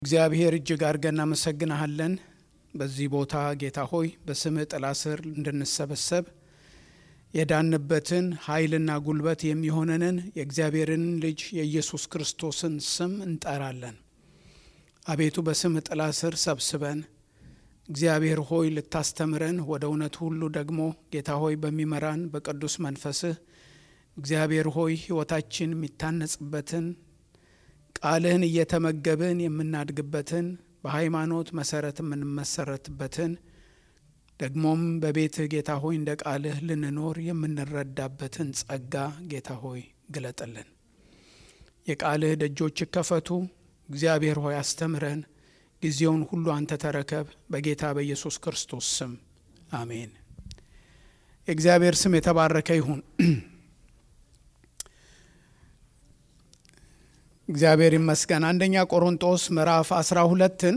እግዚአብሔር እጅግ አድርገን እናመሰግንሃለን። በዚህ ቦታ ጌታ ሆይ በስምህ ጥላ ስር እንድንሰበሰብ የዳንበትን ኃይልና ጉልበት የሚሆነንን የእግዚአብሔርን ልጅ የኢየሱስ ክርስቶስን ስም እንጠራለን። አቤቱ በስምህ ጥላ ስር ሰብስበን እግዚአብሔር ሆይ ልታስተምረን ወደ እውነት ሁሉ ደግሞ ጌታ ሆይ በሚመራን በቅዱስ መንፈስህ እግዚአብሔር ሆይ ሕይወታችን የሚታነጽበትን ቃልህን እየተመገብን የምናድግበትን በሃይማኖት መሰረት የምንመሰረትበትን ደግሞም በቤትህ ጌታ ሆይ እንደ ቃልህ ልንኖር የምንረዳበትን ጸጋ ጌታ ሆይ ግለጥልን። የቃልህ ደጆች ይከፈቱ። እግዚአብሔር ሆይ አስተምረን። ጊዜውን ሁሉ አንተ ተረከብ። በጌታ በኢየሱስ ክርስቶስ ስም አሜን። የእግዚአብሔር ስም የተባረከ ይሁን። እግዚአብሔር ይመስገን። አንደኛ ቆሮንጦስ ምዕራፍ አስራ ሁለትን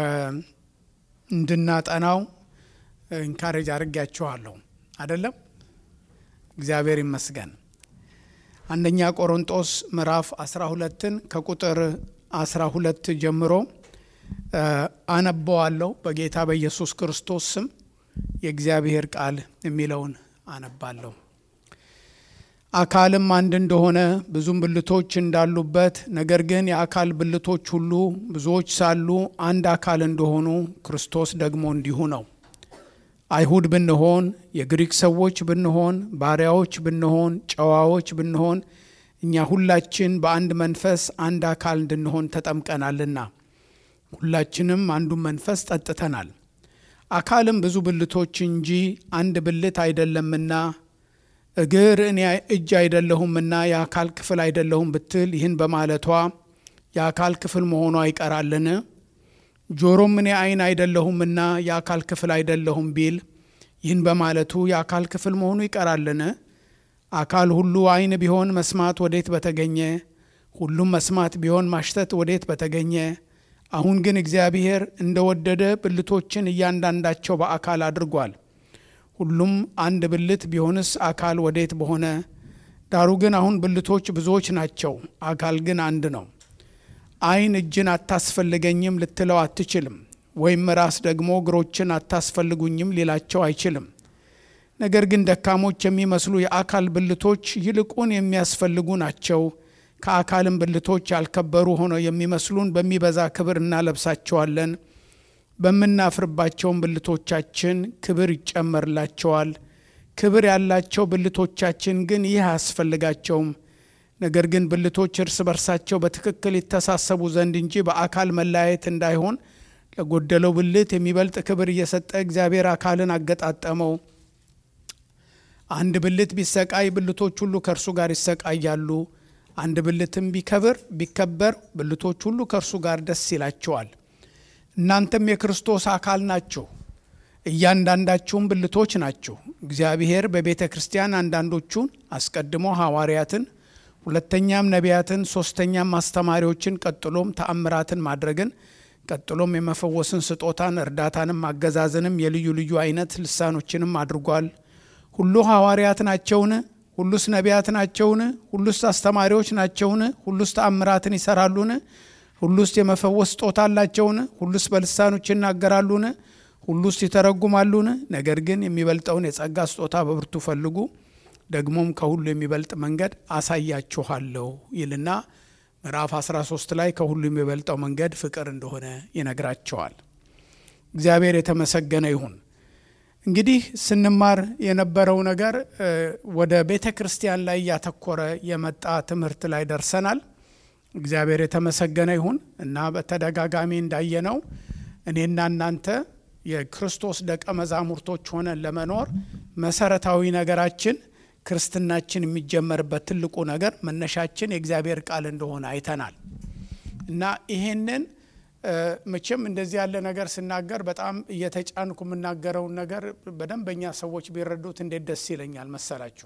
እንድናጠናው ኢንካሬጅ አድርጊያችኋለሁ አይደለም? እግዚአብሔር ይመስገን። አንደኛ ቆሮንጦስ ምዕራፍ አስራ ሁለትን ከቁጥር አስራ ሁለት ጀምሮ አነበዋለሁ በጌታ በኢየሱስ ክርስቶስ ስም የእግዚአብሔር ቃል የሚለውን አነባለሁ። አካልም አንድ እንደሆነ ብዙም ብልቶች እንዳሉበት፣ ነገር ግን የአካል ብልቶች ሁሉ ብዙዎች ሳሉ አንድ አካል እንደሆኑ ክርስቶስ ደግሞ እንዲሁ ነው። አይሁድ ብንሆን፣ የግሪክ ሰዎች ብንሆን፣ ባሪያዎች ብንሆን፣ ጨዋዎች ብንሆን፣ እኛ ሁላችን በአንድ መንፈስ አንድ አካል እንድንሆን ተጠምቀናልና ሁላችንም አንዱን መንፈስ ጠጥተናል። አካልም ብዙ ብልቶች እንጂ አንድ ብልት አይደለምና እግር እኔ እጅ አይደለሁምና የአካል ክፍል አይደለሁም ብትል ይህን በማለቷ የአካል ክፍል መሆኗ ይቀራልን? ጆሮም እኔ ዓይን አይደለሁምና የአካል ክፍል አይደለሁም ቢል ይህን በማለቱ የአካል ክፍል መሆኑ ይቀራልን? አካል ሁሉ ዓይን ቢሆን መስማት ወዴት በተገኘ? ሁሉም መስማት ቢሆን ማሽተት ወዴት በተገኘ? አሁን ግን እግዚአብሔር እንደወደደ ብልቶችን እያንዳንዳቸው በአካል አድርጓል። ሁሉም አንድ ብልት ቢሆንስ አካል ወዴት በሆነ? ዳሩ ግን አሁን ብልቶች ብዙዎች ናቸው፣ አካል ግን አንድ ነው። ዓይን እጅን አታስፈልገኝም ልትለው አትችልም፣ ወይም ራስ ደግሞ እግሮችን አታስፈልጉኝም ሊላቸው አይችልም። ነገር ግን ደካሞች የሚመስሉ የአካል ብልቶች ይልቁን የሚያስፈልጉ ናቸው። ከአካልም ብልቶች ያልከበሩ ሆነው የሚመስሉን በሚበዛ ክብር እናለብሳቸዋለን። በምናፍርባቸውም ብልቶቻችን ክብር ይጨመርላቸዋል። ክብር ያላቸው ብልቶቻችን ግን ይህ አያስፈልጋቸውም። ነገር ግን ብልቶች እርስ በርሳቸው በትክክል ይተሳሰቡ ዘንድ እንጂ በአካል መለያየት እንዳይሆን ለጎደለው ብልት የሚበልጥ ክብር እየሰጠ እግዚአብሔር አካልን አገጣጠመው። አንድ ብልት ቢሰቃይ ብልቶች ሁሉ ከእርሱ ጋር ይሰቃያሉ። አንድ ብልትም ቢከብር ቢከበር ብልቶች ሁሉ ከእርሱ ጋር ደስ ይላቸዋል። እናንተም የክርስቶስ አካል ናችሁ፣ እያንዳንዳችሁም ብልቶች ናችሁ። እግዚአብሔር በቤተ ክርስቲያን አንዳንዶቹን አስቀድሞ ሐዋርያትን፣ ሁለተኛም ነቢያትን፣ ሶስተኛም አስተማሪዎችን፣ ቀጥሎም ተአምራትን ማድረግን፣ ቀጥሎም የመፈወስን ስጦታን፣ እርዳታንም፣ አገዛዝንም፣ የልዩ ልዩ አይነት ልሳኖችንም አድርጓል። ሁሉ ሐዋርያት ናቸውን? ሁሉስ ነቢያት ናቸውን? ሁሉስ አስተማሪዎች ናቸውን? ሁሉስ ተአምራትን ይሰራሉን? ሁሉስ የመፈወስ ስጦታ አላቸውን? ሁሉስ በልሳኖች ይናገራሉን? ሁሉስ ይተረጉማሉን? ነገር ግን የሚበልጠውን የጸጋ ስጦታ በብርቱ ፈልጉ፣ ደግሞም ከሁሉ የሚበልጥ መንገድ አሳያችኋለሁ ይልና ምዕራፍ 13 ላይ ከሁሉ የሚበልጠው መንገድ ፍቅር እንደሆነ ይነግራቸዋል። እግዚአብሔር የተመሰገነ ይሁን። እንግዲህ ስንማር የነበረው ነገር ወደ ቤተ ክርስቲያን ላይ ያተኮረ የመጣ ትምህርት ላይ ደርሰናል። እግዚአብሔር የተመሰገነ ይሁን እና በተደጋጋሚ እንዳየነው እኔና እናንተ የክርስቶስ ደቀ መዛሙርቶች ሆነን ለመኖር መሰረታዊ ነገራችን ክርስትናችን የሚጀመርበት ትልቁ ነገር መነሻችን የእግዚአብሔር ቃል እንደሆነ አይተናል እና ይሄንን መቼም እንደዚህ ያለ ነገር ስናገር በጣም እየተጫንኩ የምናገረውን ነገር በደንበኛ ሰዎች ቢረዱት እንዴት ደስ ይለኛል መሰላችሁ።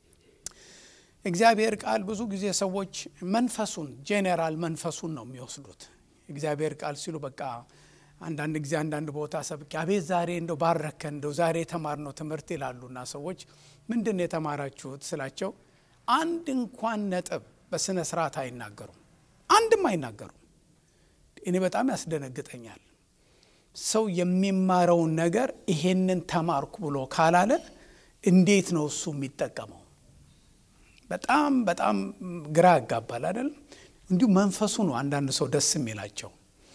እግዚአብሔር ቃል ብዙ ጊዜ ሰዎች መንፈሱን ጄኔራል መንፈሱን ነው የሚወስዱት። እግዚአብሔር ቃል ሲሉ በቃ አንዳንድ ጊዜ አንዳንድ ቦታ ሰብቄ አቤት ዛሬ እንደው ባረከን እንደው ዛሬ የተማርነው ትምህርት ይላሉና ሰዎች ምንድን ነው የተማራችሁት ስላቸው አንድ እንኳን ነጥብ በስነ ስርዓት አይናገሩም። አንድም አይናገሩም። እኔ በጣም ያስደነግጠኛል። ሰው የሚማረውን ነገር ይሄንን ተማርኩ ብሎ ካላለ እንዴት ነው እሱ የሚጠቀመው? በጣም በጣም ግራ ያጋባል አይደለም? እንዲሁ መንፈሱ ነው አንዳንድ ሰው ደስ የሚላቸው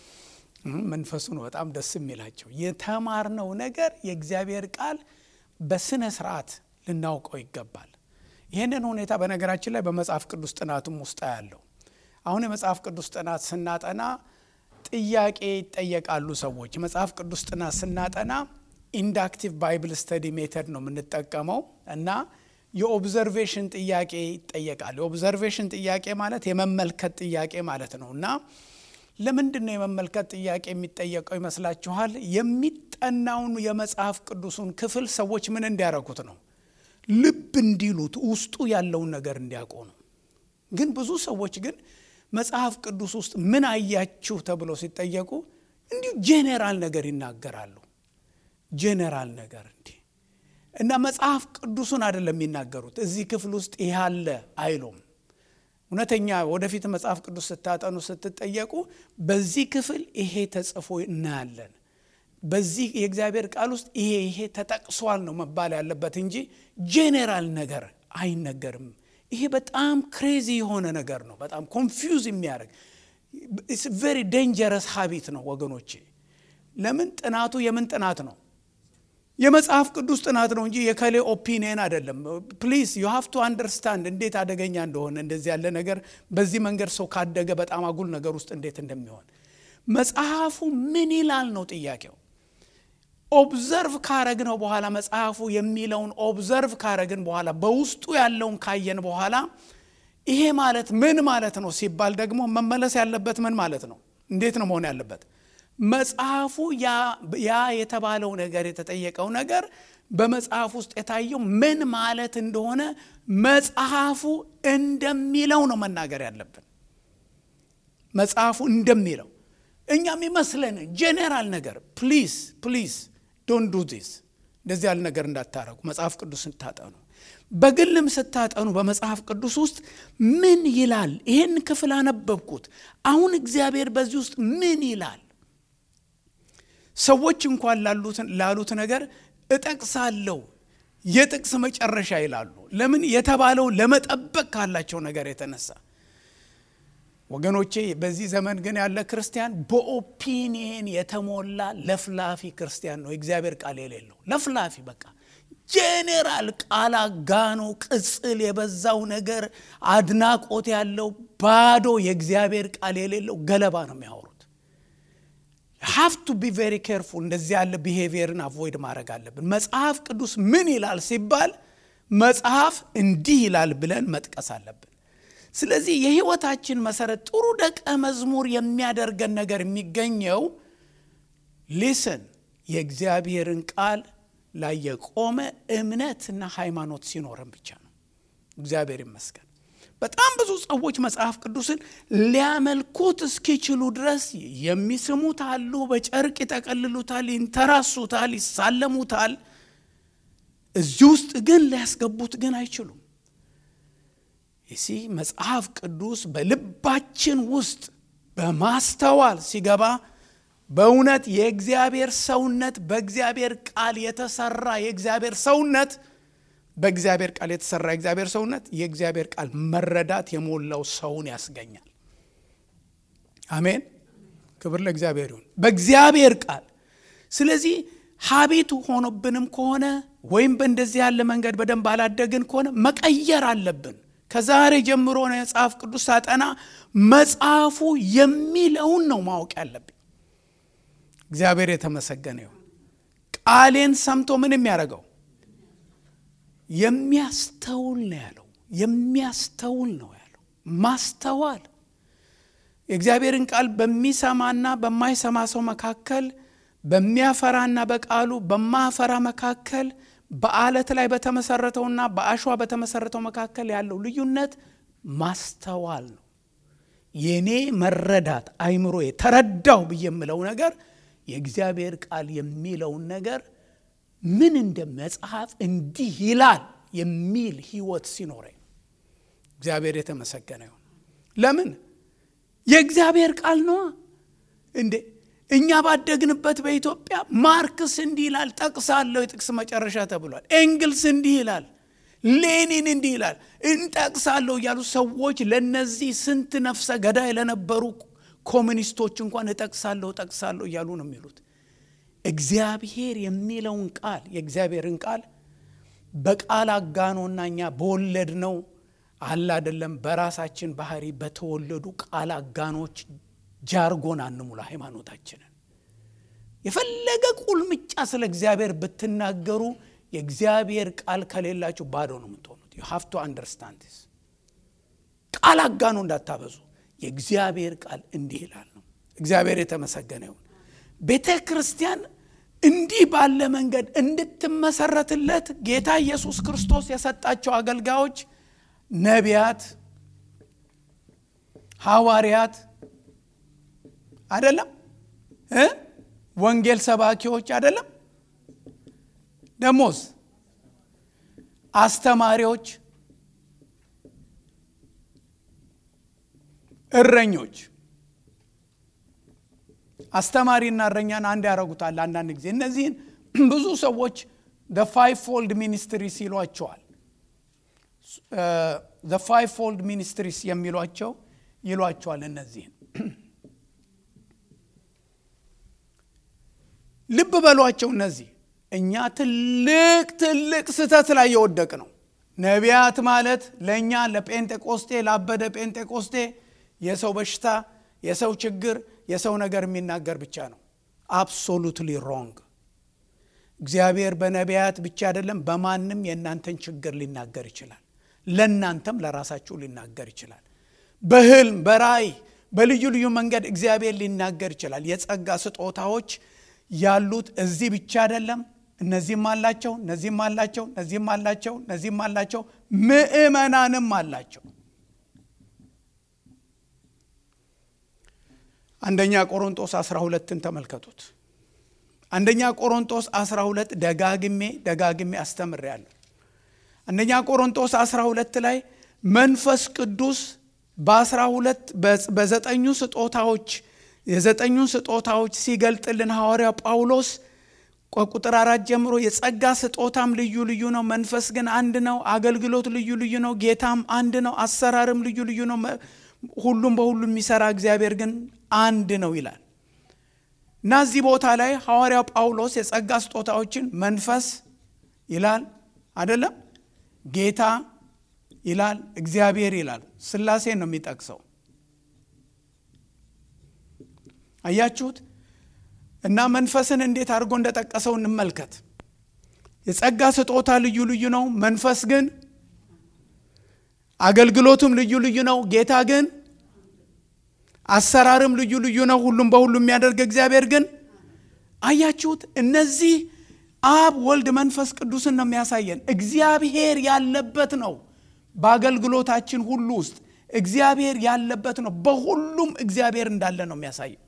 መንፈሱ ነው በጣም ደስ የሚላቸው። የተማርነው ነገር የእግዚአብሔር ቃል በስነ ስርዓት ልናውቀው ይገባል። ይህንን ሁኔታ በነገራችን ላይ በመጽሐፍ ቅዱስ ጥናትም ውስጥ ያለው አሁን የመጽሐፍ ቅዱስ ጥናት ስናጠና ጥያቄ ይጠየቃሉ ሰዎች። የመጽሐፍ ቅዱስ ጥናት ስናጠና ኢንዳክቲቭ ባይብል ስተዲ ሜተድ ነው የምንጠቀመው እና የኦብዘርቬሽን ጥያቄ ይጠየቃል። የኦብዘርቬሽን ጥያቄ ማለት የመመልከት ጥያቄ ማለት ነው እና ለምንድን ነው የመመልከት ጥያቄ የሚጠየቀው ይመስላችኋል? የሚጠናውን የመጽሐፍ ቅዱሱን ክፍል ሰዎች ምን እንዲያደርጉት ነው? ልብ እንዲሉት ውስጡ ያለውን ነገር እንዲያውቁ ነው። ግን ብዙ ሰዎች ግን መጽሐፍ ቅዱስ ውስጥ ምን አያችሁ ተብለው ሲጠየቁ እንዲሁ ጄኔራል ነገር ይናገራሉ። ጄኔራል ነገር እንዲህ እና መጽሐፍ ቅዱሱን አይደለም የሚናገሩት። እዚህ ክፍል ውስጥ ይህ አለ አይሉም። እውነተኛ ወደፊት መጽሐፍ ቅዱስ ስታጠኑ ስትጠየቁ በዚህ ክፍል ይሄ ተጽፎ እናያለን፣ በዚህ የእግዚአብሔር ቃል ውስጥ ይሄ ይሄ ተጠቅሷል ነው መባል ያለበት እንጂ ጄኔራል ነገር አይነገርም። ይሄ በጣም ክሬዚ የሆነ ነገር ነው። በጣም ኮንፊውዝ የሚያደርግ ቬሪ ዴንጀረስ ሀቢት ነው ወገኖቼ። ለምን ጥናቱ የምን ጥናት ነው? የመጽሐፍ ቅዱስ ጥናት ነው እንጂ የከሌ ኦፒኒየን አይደለም። ፕሊዝ ዩ ሃቭ ቱ አንደርስታንድ እንዴት አደገኛ እንደሆነ እንደዚህ ያለ ነገር በዚህ መንገድ ሰው ካደገ በጣም አጉል ነገር ውስጥ እንዴት እንደሚሆን መጽሐፉ ምን ይላል ነው ጥያቄው። ኦብዘርቭ ካረግነው በኋላ መጽሐፉ የሚለውን ኦብዘርቭ ካረግን በኋላ በውስጡ ያለውን ካየን በኋላ ይሄ ማለት ምን ማለት ነው ሲባል ደግሞ መመለስ ያለበት ምን ማለት ነው? እንዴት ነው መሆን ያለበት? መጽሐፉ ያ የተባለው ነገር የተጠየቀው ነገር በመጽሐፍ ውስጥ የታየው ምን ማለት እንደሆነ መጽሐፉ እንደሚለው ነው መናገር ያለብን። መጽሐፉ እንደሚለው እኛም ይመስለን ጄኔራል ነገር ፕሊዝ ፕሊዝ ዶንት ዱ ዲስ እንደዚህ ያለ ነገር እንዳታረጉ። መጽሐፍ ቅዱስ ስታጠኑ፣ በግልም ስታጠኑ በመጽሐፍ ቅዱስ ውስጥ ምን ይላል? ይህን ክፍል አነበብኩት፣ አሁን እግዚአብሔር በዚህ ውስጥ ምን ይላል? ሰዎች እንኳን ላሉት ነገር እጠቅሳለሁ የጥቅስ መጨረሻ ይላሉ። ለምን? የተባለው ለመጠበቅ ካላቸው ነገር የተነሳ ወገኖቼ በዚህ ዘመን ግን ያለ ክርስቲያን በኦፒኒየን የተሞላ ለፍላፊ ክርስቲያን ነው። የእግዚአብሔር ቃል የሌለው ለፍላፊ በቃ ጄኔራል ቃል አጋኖ ቅጽል የበዛው ነገር አድናቆት ያለው ባዶ የእግዚአብሔር ቃል የሌለው ገለባ ነው የሚያወሩት። ሃቭ ቱ ቢ ቬሪ ኬርፉል። እንደዚህ ያለ ቢሄቪየርን አቮይድ ማድረግ አለብን። መጽሐፍ ቅዱስ ምን ይላል ሲባል መጽሐፍ እንዲህ ይላል ብለን መጥቀስ አለብን። ስለዚህ የህይወታችን መሰረት ጥሩ ደቀ መዝሙር የሚያደርገን ነገር የሚገኘው ሊስን የእግዚአብሔርን ቃል ላይ የቆመ እምነትና ሃይማኖት ሲኖረን ብቻ ነው። እግዚአብሔር ይመስገን። በጣም ብዙ ሰዎች መጽሐፍ ቅዱስን ሊያመልኩት እስኪችሉ ድረስ የሚስሙት አሉ። በጨርቅ ይጠቀልሉታል፣ ይንተራሱታል፣ ይሳለሙታል። እዚህ ውስጥ ግን ሊያስገቡት ግን አይችሉም። ይሲ መጽሐፍ ቅዱስ በልባችን ውስጥ በማስተዋል ሲገባ በእውነት የእግዚአብሔር ሰውነት በእግዚአብሔር ቃል የተሰራ የእግዚአብሔር ሰውነት በእግዚአብሔር ቃል የተሰራ የእግዚአብሔር ሰውነት የእግዚአብሔር ቃል መረዳት የሞላው ሰውን ያስገኛል። አሜን። ክብር ለእግዚአብሔር ይሁን። በእግዚአብሔር ቃል ስለዚህ ሀቢቱ ሆኖብንም ከሆነ ወይም በእንደዚህ ያለ መንገድ በደንብ አላደግን ከሆነ መቀየር አለብን። ከዛሬ ጀምሮ መጽሐፍ ቅዱስ ሳጠና መጽሐፉ የሚለውን ነው ማወቅ ያለብኝ። እግዚአብሔር የተመሰገነ ይሁን። ቃሌን ሰምቶ ምን የሚያደርገው የሚያስተውል ነው ያለው። የሚያስተውል ነው ያለው። ማስተዋል የእግዚአብሔርን ቃል በሚሰማና በማይሰማ ሰው መካከል፣ በሚያፈራና በቃሉ በማፈራ መካከል በአለት ላይ በተመሰረተውና በአሸዋ በተመሰረተው መካከል ያለው ልዩነት ማስተዋል ነው። የኔ መረዳት አይምሮ ተረዳው ብዬ የምለው ነገር የእግዚአብሔር ቃል የሚለውን ነገር ምን እንደ መጽሐፍ እንዲህ ይላል የሚል ህይወት ሲኖረኝ እግዚአብሔር የተመሰገነ ይሁን። ለምን የእግዚአብሔር ቃል ነዋ። እንዴ እኛ ባደግንበት በኢትዮጵያ ማርክስ እንዲህ ይላል ጠቅሳለሁ የጥቅስ መጨረሻ ተብሏል ኤንግልስ እንዲህ ይላል ሌኒን እንዲህ ይላል እንጠቅሳለሁ እያሉ ሰዎች ለነዚህ ስንት ነፍሰ ገዳይ ለነበሩ ኮሚኒስቶች እንኳን እጠቅሳለሁ እጠቅሳለሁ እያሉ ነው የሚሉት እግዚአብሔር የሚለውን ቃል የእግዚአብሔርን ቃል በቃል አጋኖና እኛ በወለድ ነው አለ አይደለም በራሳችን ባህሪ በተወለዱ ቃል አጋኖች ጃርጎን አንሙላ ሃይማኖታችንን የፈለገ ቁልምጫ ስለ እግዚአብሔር ብትናገሩ የእግዚአብሔር ቃል ከሌላችሁ ባዶ ነው የምትሆኑት ዩ ሃቭ ቱ አንደርስታንድ ስ ቃል አጋኖ እንዳታበዙ የእግዚአብሔር ቃል እንዲህ ይላል ነው እግዚአብሔር የተመሰገነ ይሁን ቤተ ክርስቲያን እንዲህ ባለ መንገድ እንድትመሰረትለት ጌታ ኢየሱስ ክርስቶስ የሰጣቸው አገልጋዮች ነቢያት ሐዋርያት አይደለም እ ወንጌል ሰባኪዎች አይደለም ደሞዝ አስተማሪዎች እረኞች አስተማሪና እረኛን አንድ ያደረጉታል አንዳንድ ጊዜ እነዚህን ብዙ ሰዎች ፋይቭ ፎልድ ሚኒስትሪስ ይሏቸዋል ፋይቭ ፎልድ ሚኒስትሪስ የሚሏቸው ይሏቸዋል እነዚህን ልብ በሏቸው እነዚህ እኛ ትልቅ ትልቅ ስህተት ላይ የወደቅ ነው ነቢያት ማለት ለእኛ ለጴንጤቆስጤ ላበደ ጴንጤቆስጤ የሰው በሽታ የሰው ችግር የሰው ነገር የሚናገር ብቻ ነው አብሶሉትሊ ሮንግ እግዚአብሔር በነቢያት ብቻ አይደለም በማንም የእናንተን ችግር ሊናገር ይችላል ለእናንተም ለራሳችሁ ሊናገር ይችላል በህልም በራይ በልዩ ልዩ መንገድ እግዚአብሔር ሊናገር ይችላል የጸጋ ስጦታዎች ያሉት እዚህ ብቻ አይደለም እነዚህም አላቸው እነዚህም አላቸው እነዚህም አላቸው እነዚህም አላቸው ምእመናንም አላቸው አንደኛ ቆሮንጦስ 12ን ተመልከቱት አንደኛ ቆሮንጦስ 12 ደጋግሜ ደጋግሜ አስተምሬያለሁ አንደኛ ቆሮንጦስ 12 ላይ መንፈስ ቅዱስ በ12 በዘጠኙ ስጦታዎች የዘጠኙን ስጦታዎች ሲገልጥልን ሐዋርያው ጳውሎስ ቁጥር አራት ጀምሮ የጸጋ ስጦታም ልዩ ልዩ ነው መንፈስ ግን አንድ ነው አገልግሎት ልዩ ልዩ ነው ጌታም አንድ ነው አሰራርም ልዩ ልዩ ነው ሁሉም በሁሉ የሚሰራ እግዚአብሔር ግን አንድ ነው ይላል እና እዚህ ቦታ ላይ ሐዋርያው ጳውሎስ የጸጋ ስጦታዎችን መንፈስ ይላል አደለም ጌታ ይላል እግዚአብሔር ይላል ስላሴ ነው የሚጠቅሰው አያችሁት እና መንፈስን እንዴት አድርጎ እንደጠቀሰው እንመልከት የጸጋ ስጦታ ልዩ ልዩ ነው መንፈስ ግን አገልግሎቱም ልዩ ልዩ ነው ጌታ ግን አሰራርም ልዩ ልዩ ነው ሁሉም በሁሉ የሚያደርግ እግዚአብሔር ግን አያችሁት እነዚህ አብ ወልድ መንፈስ ቅዱስን ነው የሚያሳየን እግዚአብሔር ያለበት ነው በአገልግሎታችን ሁሉ ውስጥ እግዚአብሔር ያለበት ነው በሁሉም እግዚአብሔር እንዳለ ነው የሚያሳየው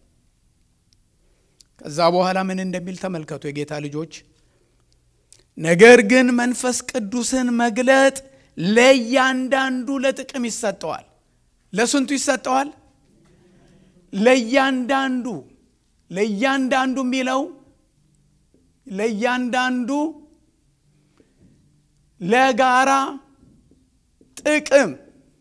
ከዛ በኋላ ምን እንደሚል ተመልከቱ የጌታ ልጆች ነገር ግን መንፈስ ቅዱስን መግለጥ ለእያንዳንዱ ለጥቅም ይሰጠዋል ለስንቱ ይሰጠዋል ለእያንዳንዱ ለእያንዳንዱ የሚለው ለእያንዳንዱ ለጋራ ጥቅም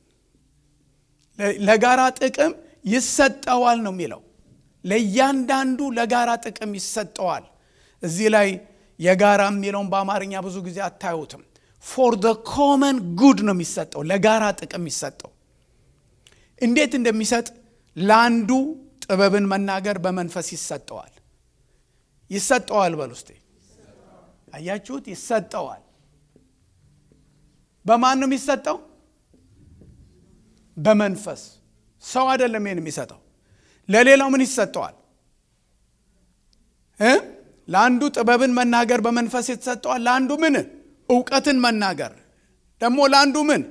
ለጋራ ጥቅም ይሰጠዋል ነው የሚለው ለእያንዳንዱ ለጋራ ጥቅም ይሰጠዋል እዚህ ላይ የጋራ የሚለውን በአማርኛ ብዙ ጊዜ አታዩትም ፎር ደ ኮመን ጉድ ነው የሚሰጠው ለጋራ ጥቅም የሚሰጠው እንዴት እንደሚሰጥ ለአንዱ ጥበብን መናገር በመንፈስ ይሰጠዋል ይሰጠዋል በል ውስጤ አያችሁት ይሰጠዋል በማን ነው የሚሰጠው በመንፈስ ሰው አይደለም ይህን የሚሰጠው ለሌላው ምን ይሰጠዋል እ ለአንዱ ጥበብን መናገር በመንፈስ የተሰጠዋል ለአንዱ ምን እውቀትን መናገር ደግሞ ለአንዱ ምን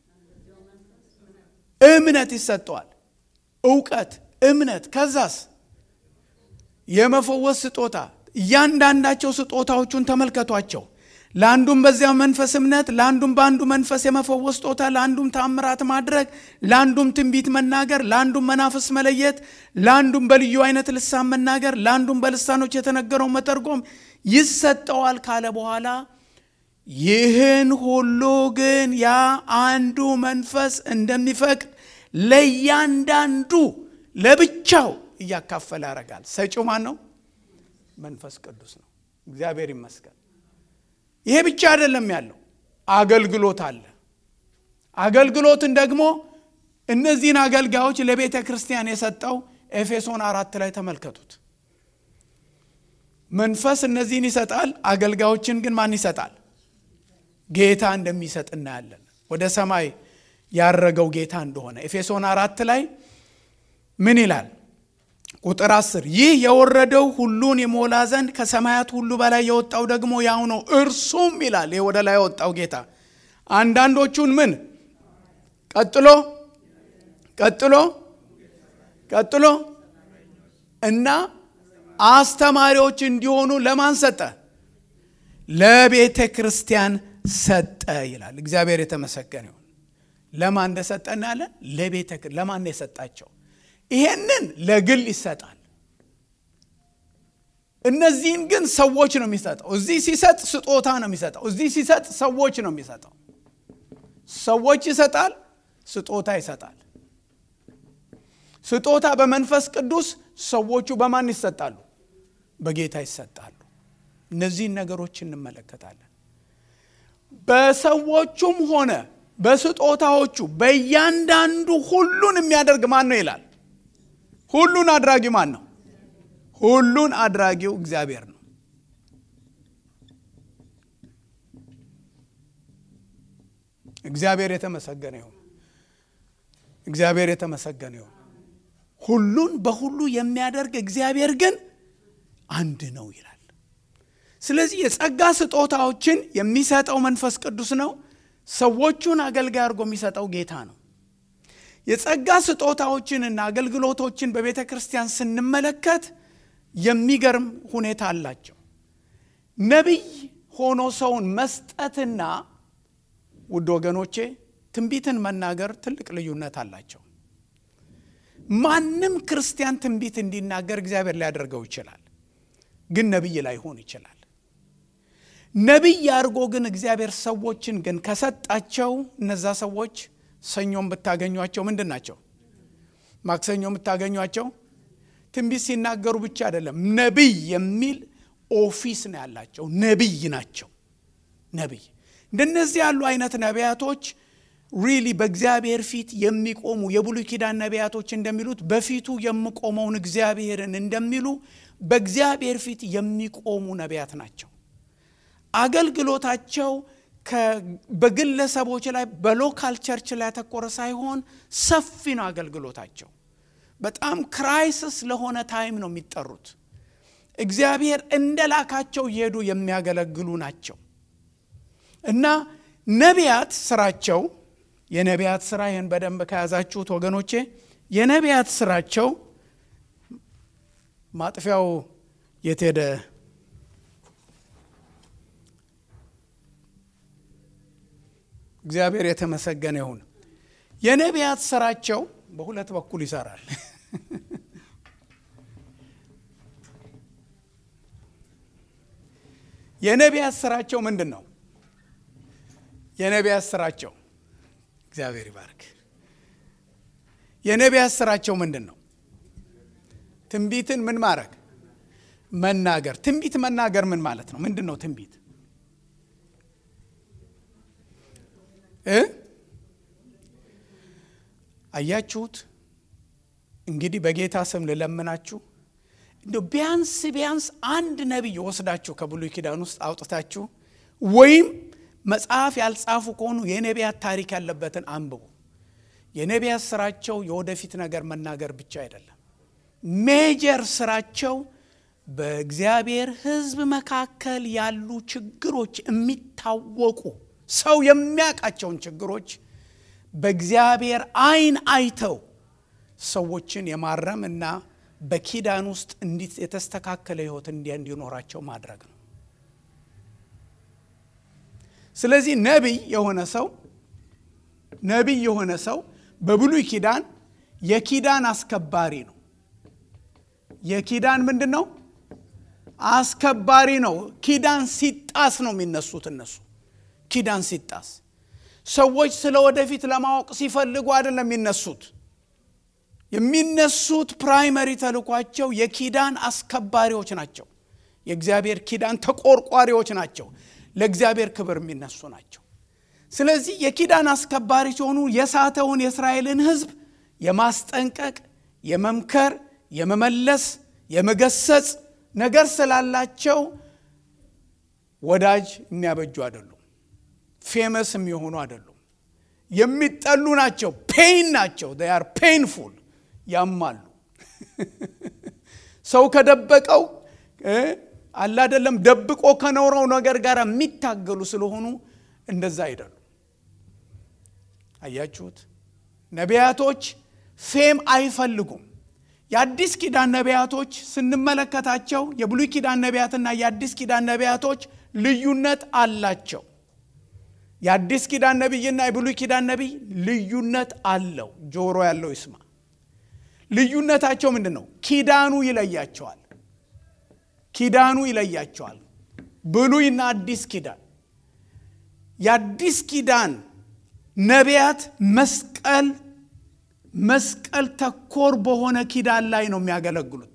እምነት ይሰጠዋል እውቀት እምነት ከዛስ የመፈወስ ስጦታ እያንዳንዳቸው ስጦታዎቹን ተመልከቷቸው ለአንዱም በዚያው መንፈስ እምነት፣ ለአንዱም በአንዱ መንፈስ የመፈወስ ስጦታ፣ ለአንዱም ታምራት ማድረግ፣ ለአንዱም ትንቢት መናገር፣ ለአንዱም መናፍስ መለየት፣ ለአንዱም በልዩ አይነት ልሳን መናገር፣ ለአንዱም በልሳኖች የተነገረው መተርጎም ይሰጠዋል ካለ በኋላ ይህን ሁሉ ግን ያ አንዱ መንፈስ እንደሚፈቅድ ለእያንዳንዱ ለብቻው እያካፈለ ያደርጋል። ሰጪው ማን ነው? መንፈስ ቅዱስ ነው። እግዚአብሔር ይመስገን። ይሄ ብቻ አይደለም ያለው አገልግሎት አለ። አገልግሎትን ደግሞ እነዚህን አገልጋዮች ለቤተ ክርስቲያን የሰጠው ኤፌሶን አራት ላይ ተመልከቱት። መንፈስ እነዚህን ይሰጣል። አገልጋዮችን ግን ማን ይሰጣል? ጌታ እንደሚሰጥ እናያለን። ወደ ሰማይ ያረገው ጌታ እንደሆነ ኤፌሶን አራት ላይ ምን ይላል? ቁጥር አስር ይህ የወረደው ሁሉን የሞላ ዘንድ ከሰማያት ሁሉ በላይ የወጣው ደግሞ ያው ነው። እርሱም ይላል ይህ ወደ ላይ የወጣው ጌታ አንዳንዶቹን ምን ቀጥሎ ቀጥሎ ቀጥሎ እና አስተማሪዎች እንዲሆኑ ለማን ሰጠ? ለቤተ ክርስቲያን ሰጠ ይላል። እግዚአብሔር የተመሰገነ ይሁን። ለማን እንደሰጠ እናያለን። ለቤተ ለማን ነው የሰጣቸው? ይሄንን ለግል ይሰጣል። እነዚህን ግን ሰዎች ነው የሚሰጠው። እዚህ ሲሰጥ ስጦታ ነው የሚሰጠው። እዚህ ሲሰጥ ሰዎች ነው የሚሰጠው። ሰዎች ይሰጣል፣ ስጦታ ይሰጣል። ስጦታ በመንፈስ ቅዱስ፣ ሰዎቹ በማን ይሰጣሉ? በጌታ ይሰጣሉ። እነዚህን ነገሮች እንመለከታለን። በሰዎቹም ሆነ በስጦታዎቹ በእያንዳንዱ ሁሉን የሚያደርግ ማን ነው ይላል። ሁሉን አድራጊ ማን ነው? ሁሉን አድራጊው እግዚአብሔር ነው። እግዚአብሔር የተመሰገነ ይሁን። እግዚአብሔር የተመሰገነ ይሁን። ሁሉን በሁሉ የሚያደርግ እግዚአብሔር ግን አንድ ነው ይላል። ስለዚህ የጸጋ ስጦታዎችን የሚሰጠው መንፈስ ቅዱስ ነው። ሰዎቹን አገልጋይ አድርጎ የሚሰጠው ጌታ ነው። የጸጋ ስጦታዎችንና አገልግሎቶችን በቤተ ክርስቲያን ስንመለከት የሚገርም ሁኔታ አላቸው። ነቢይ ሆኖ ሰውን መስጠትና ውድ ወገኖቼ ትንቢትን መናገር ትልቅ ልዩነት አላቸው። ማንም ክርስቲያን ትንቢት እንዲናገር እግዚአብሔር ሊያደርገው ይችላል፣ ግን ነቢይ ላይሆን ይችላል። ነቢይ አድርጎ ግን እግዚአብሔር ሰዎችን ግን ከሰጣቸው እነዛ ሰዎች ሰኞም ብታገኟቸው ምንድን ናቸው? ማክሰኞም ብታገኟቸው ትንቢት ሲናገሩ ብቻ አይደለም፣ ነቢይ የሚል ኦፊስ ነው ያላቸው። ነቢይ ናቸው። ነቢይ እንደነዚህ ያሉ አይነት ነቢያቶች ሪሊ በእግዚአብሔር ፊት የሚቆሙ የብሉይ ኪዳን ነቢያቶች እንደሚሉት በፊቱ የምቆመውን እግዚአብሔርን እንደሚሉ በእግዚአብሔር ፊት የሚቆሙ ነቢያት ናቸው። አገልግሎታቸው በግለሰቦች ላይ በሎካል ቸርች ላይ ያተኮረ ሳይሆን ሰፊ ነው አገልግሎታቸው። በጣም ክራይሲስ ለሆነ ታይም ነው የሚጠሩት። እግዚአብሔር እንደ ላካቸው እየሄዱ የሚያገለግሉ ናቸው እና ነቢያት ስራቸው የነቢያት ስራ ይህን በደንብ ከያዛችሁት ወገኖቼ የነቢያት ስራቸው ማጥፊያው የት ሄደ? እግዚአብሔር የተመሰገነ ይሁን። የነቢያት ስራቸው በሁለት በኩል ይሰራል። የነቢያት ስራቸው ምንድን ነው? የነቢያት ስራቸው እግዚአብሔር ይባርክ። የነቢያት ስራቸው ምንድን ነው? ትንቢትን ምን ማድረግ መናገር። ትንቢት መናገር ምን ማለት ነው? ምንድን ነው ትንቢት? እ አያችሁት? እንግዲህ በጌታ ስም ልለምናችሁ እንደ ቢያንስ ቢያንስ አንድ ነቢይ ወስዳችሁ ከብሉይ ኪዳን ውስጥ አውጥታችሁ ወይም መጽሐፍ ያልጻፉ ከሆኑ የነቢያት ታሪክ ያለበትን አንብቡ። የነቢያት ስራቸው የወደፊት ነገር መናገር ብቻ አይደለም። ሜጀር ስራቸው በእግዚአብሔር ሕዝብ መካከል ያሉ ችግሮች የሚታወቁ ሰው የሚያውቃቸውን ችግሮች በእግዚአብሔር ዓይን አይተው ሰዎችን የማረም እና በኪዳን ውስጥ እንዲት የተስተካከለ ሕይወት እንዲያ እንዲኖራቸው ማድረግ ነው። ስለዚህ ነቢይ የሆነ ሰው ነቢይ የሆነ ሰው በብሉይ ኪዳን የኪዳን አስከባሪ ነው። የኪዳን ምንድን ነው? አስከባሪ ነው። ኪዳን ሲጣስ ነው የሚነሱት እነሱ። ኪዳን ሲጣስ ሰዎች ስለ ወደፊት ለማወቅ ሲፈልጉ አይደለም የሚነሱት። የሚነሱት ፕራይመሪ ተልኳቸው የኪዳን አስከባሪዎች ናቸው። የእግዚአብሔር ኪዳን ተቆርቋሪዎች ናቸው። ለእግዚአብሔር ክብር የሚነሱ ናቸው። ስለዚህ የኪዳን አስከባሪ ሲሆኑ የሳተውን የእስራኤልን ሕዝብ የማስጠንቀቅ፣ የመምከር፣ የመመለስ፣ የመገሰጽ ነገር ስላላቸው ወዳጅ የሚያበጁ አይደሉም። ፌመስ የሚሆኑ አይደሉም። የሚጠሉ ናቸው። ፔይን ናቸው። ር ፔይንፉል ያማሉ። ሰው ከደበቀው አላደለም ደብቆ ከኖረው ነገር ጋር የሚታገሉ ስለሆኑ እንደዛ አይደሉም። አያችሁት? ነቢያቶች ፌም አይፈልጉም። የአዲስ ኪዳን ነቢያቶች ስንመለከታቸው የብሉይ ኪዳን ነቢያትና የአዲስ ኪዳን ነቢያቶች ልዩነት አላቸው። የአዲስ ኪዳን ነቢይና የብሉይ ኪዳን ነቢይ ልዩነት አለው። ጆሮ ያለው ይስማ። ልዩነታቸው ምንድን ነው? ኪዳኑ ይለያቸዋል። ኪዳኑ ይለያቸዋል። ብሉይና አዲስ ኪዳን የአዲስ ኪዳን ነቢያት መስቀል መስቀል ተኮር በሆነ ኪዳን ላይ ነው የሚያገለግሉት።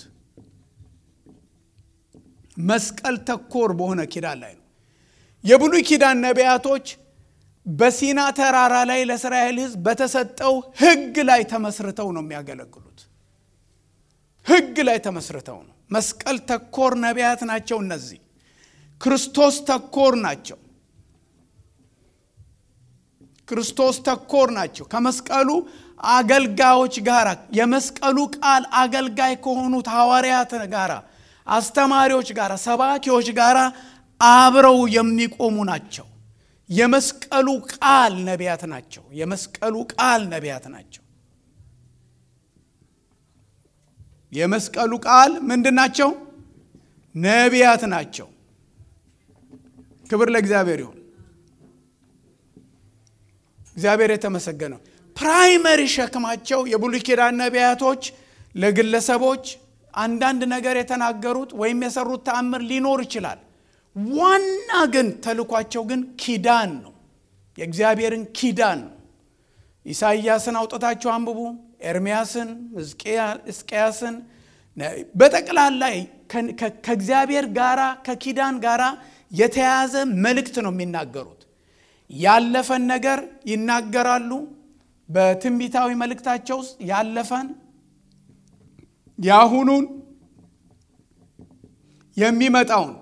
መስቀል ተኮር በሆነ ኪዳን ላይ ነው። የብሉይ ኪዳን ነቢያቶች በሲና ተራራ ላይ ለእስራኤል ሕዝብ በተሰጠው ሕግ ላይ ተመስርተው ነው የሚያገለግሉት። ሕግ ላይ ተመስርተው ነው። መስቀል ተኮር ነቢያት ናቸው። እነዚህ ክርስቶስ ተኮር ናቸው። ክርስቶስ ተኮር ናቸው። ከመስቀሉ አገልጋዮች ጋር የመስቀሉ ቃል አገልጋይ ከሆኑት ሐዋርያት ጋር፣ አስተማሪዎች ጋር፣ ሰባኪዎች ጋር አብረው የሚቆሙ ናቸው። የመስቀሉ ቃል ነቢያት ናቸው። የመስቀሉ ቃል ነቢያት ናቸው። የመስቀሉ ቃል ምንድን ናቸው? ነቢያት ናቸው። ክብር ለእግዚአብሔር ይሁን። እግዚአብሔር የተመሰገነው። ፕራይመሪ ሸክማቸው የብሉይ ኪዳን ነቢያቶች ለግለሰቦች አንዳንድ ነገር የተናገሩት ወይም የሰሩት ተአምር ሊኖር ይችላል። ዋና ግን ተልኳቸው ግን ኪዳን ነው። የእግዚአብሔርን ኪዳን ነው። ኢሳይያስን አውጥታችሁ አንብቡ። ኤርሚያስን፣ ሕዝቅያስን በጠቅላላ ከእግዚአብሔር ጋራ ከኪዳን ጋራ የተያዘ መልእክት ነው የሚናገሩት። ያለፈን ነገር ይናገራሉ። በትንቢታዊ መልእክታቸው ውስጥ ያለፈን፣ የአሁኑን፣ የሚመጣውን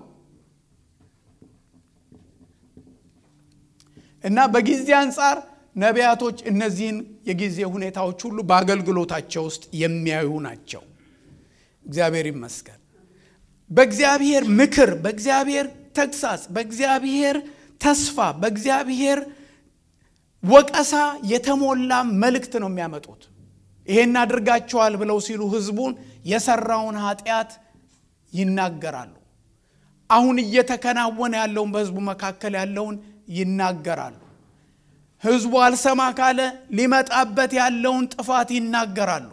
እና በጊዜ አንጻር ነቢያቶች እነዚህን የጊዜ ሁኔታዎች ሁሉ በአገልግሎታቸው ውስጥ የሚያዩ ናቸው። እግዚአብሔር ይመስገን። በእግዚአብሔር ምክር፣ በእግዚአብሔር ተግሳጽ፣ በእግዚአብሔር ተስፋ፣ በእግዚአብሔር ወቀሳ የተሞላ መልእክት ነው የሚያመጡት። ይሄን አድርጋችኋል ብለው ሲሉ ህዝቡን የሰራውን ኃጢአት ይናገራሉ። አሁን እየተከናወነ ያለውን በህዝቡ መካከል ያለውን ይናገራሉ። ህዝቡ አልሰማ ካለ ሊመጣበት ያለውን ጥፋት ይናገራሉ።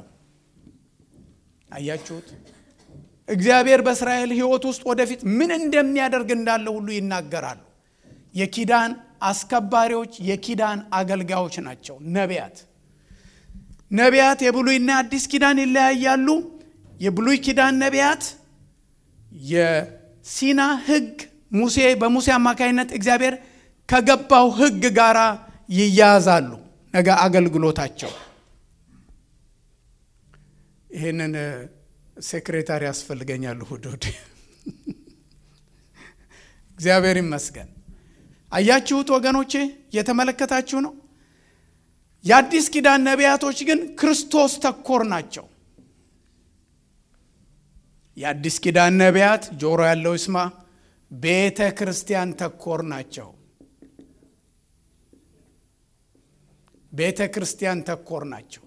አያችሁት? እግዚአብሔር በእስራኤል ሕይወት ውስጥ ወደፊት ምን እንደሚያደርግ እንዳለ ሁሉ ይናገራሉ። የኪዳን አስከባሪዎች፣ የኪዳን አገልጋዮች ናቸው ነቢያት። ነቢያት የብሉይና አዲስ ኪዳን ይለያያሉ። የብሉይ ኪዳን ነቢያት የሲና ህግ ሙሴ በሙሴ አማካኝነት እግዚአብሔር ከገባው ህግ ጋር ይያያዛሉ። ነገ አገልግሎታቸው ይህንን ሴክሬታሪ ያስፈልገኛል። እሑድ እሑድ እግዚአብሔር ይመስገን። አያችሁት ወገኖቼ፣ እየተመለከታችሁ ነው። የአዲስ ኪዳን ነቢያቶች ግን ክርስቶስ ተኮር ናቸው። የአዲስ ኪዳን ነቢያት ጆሮ ያለው ይስማ፣ ቤተ ክርስቲያን ተኮር ናቸው። ቤተ ክርስቲያን ተኮር ናቸው።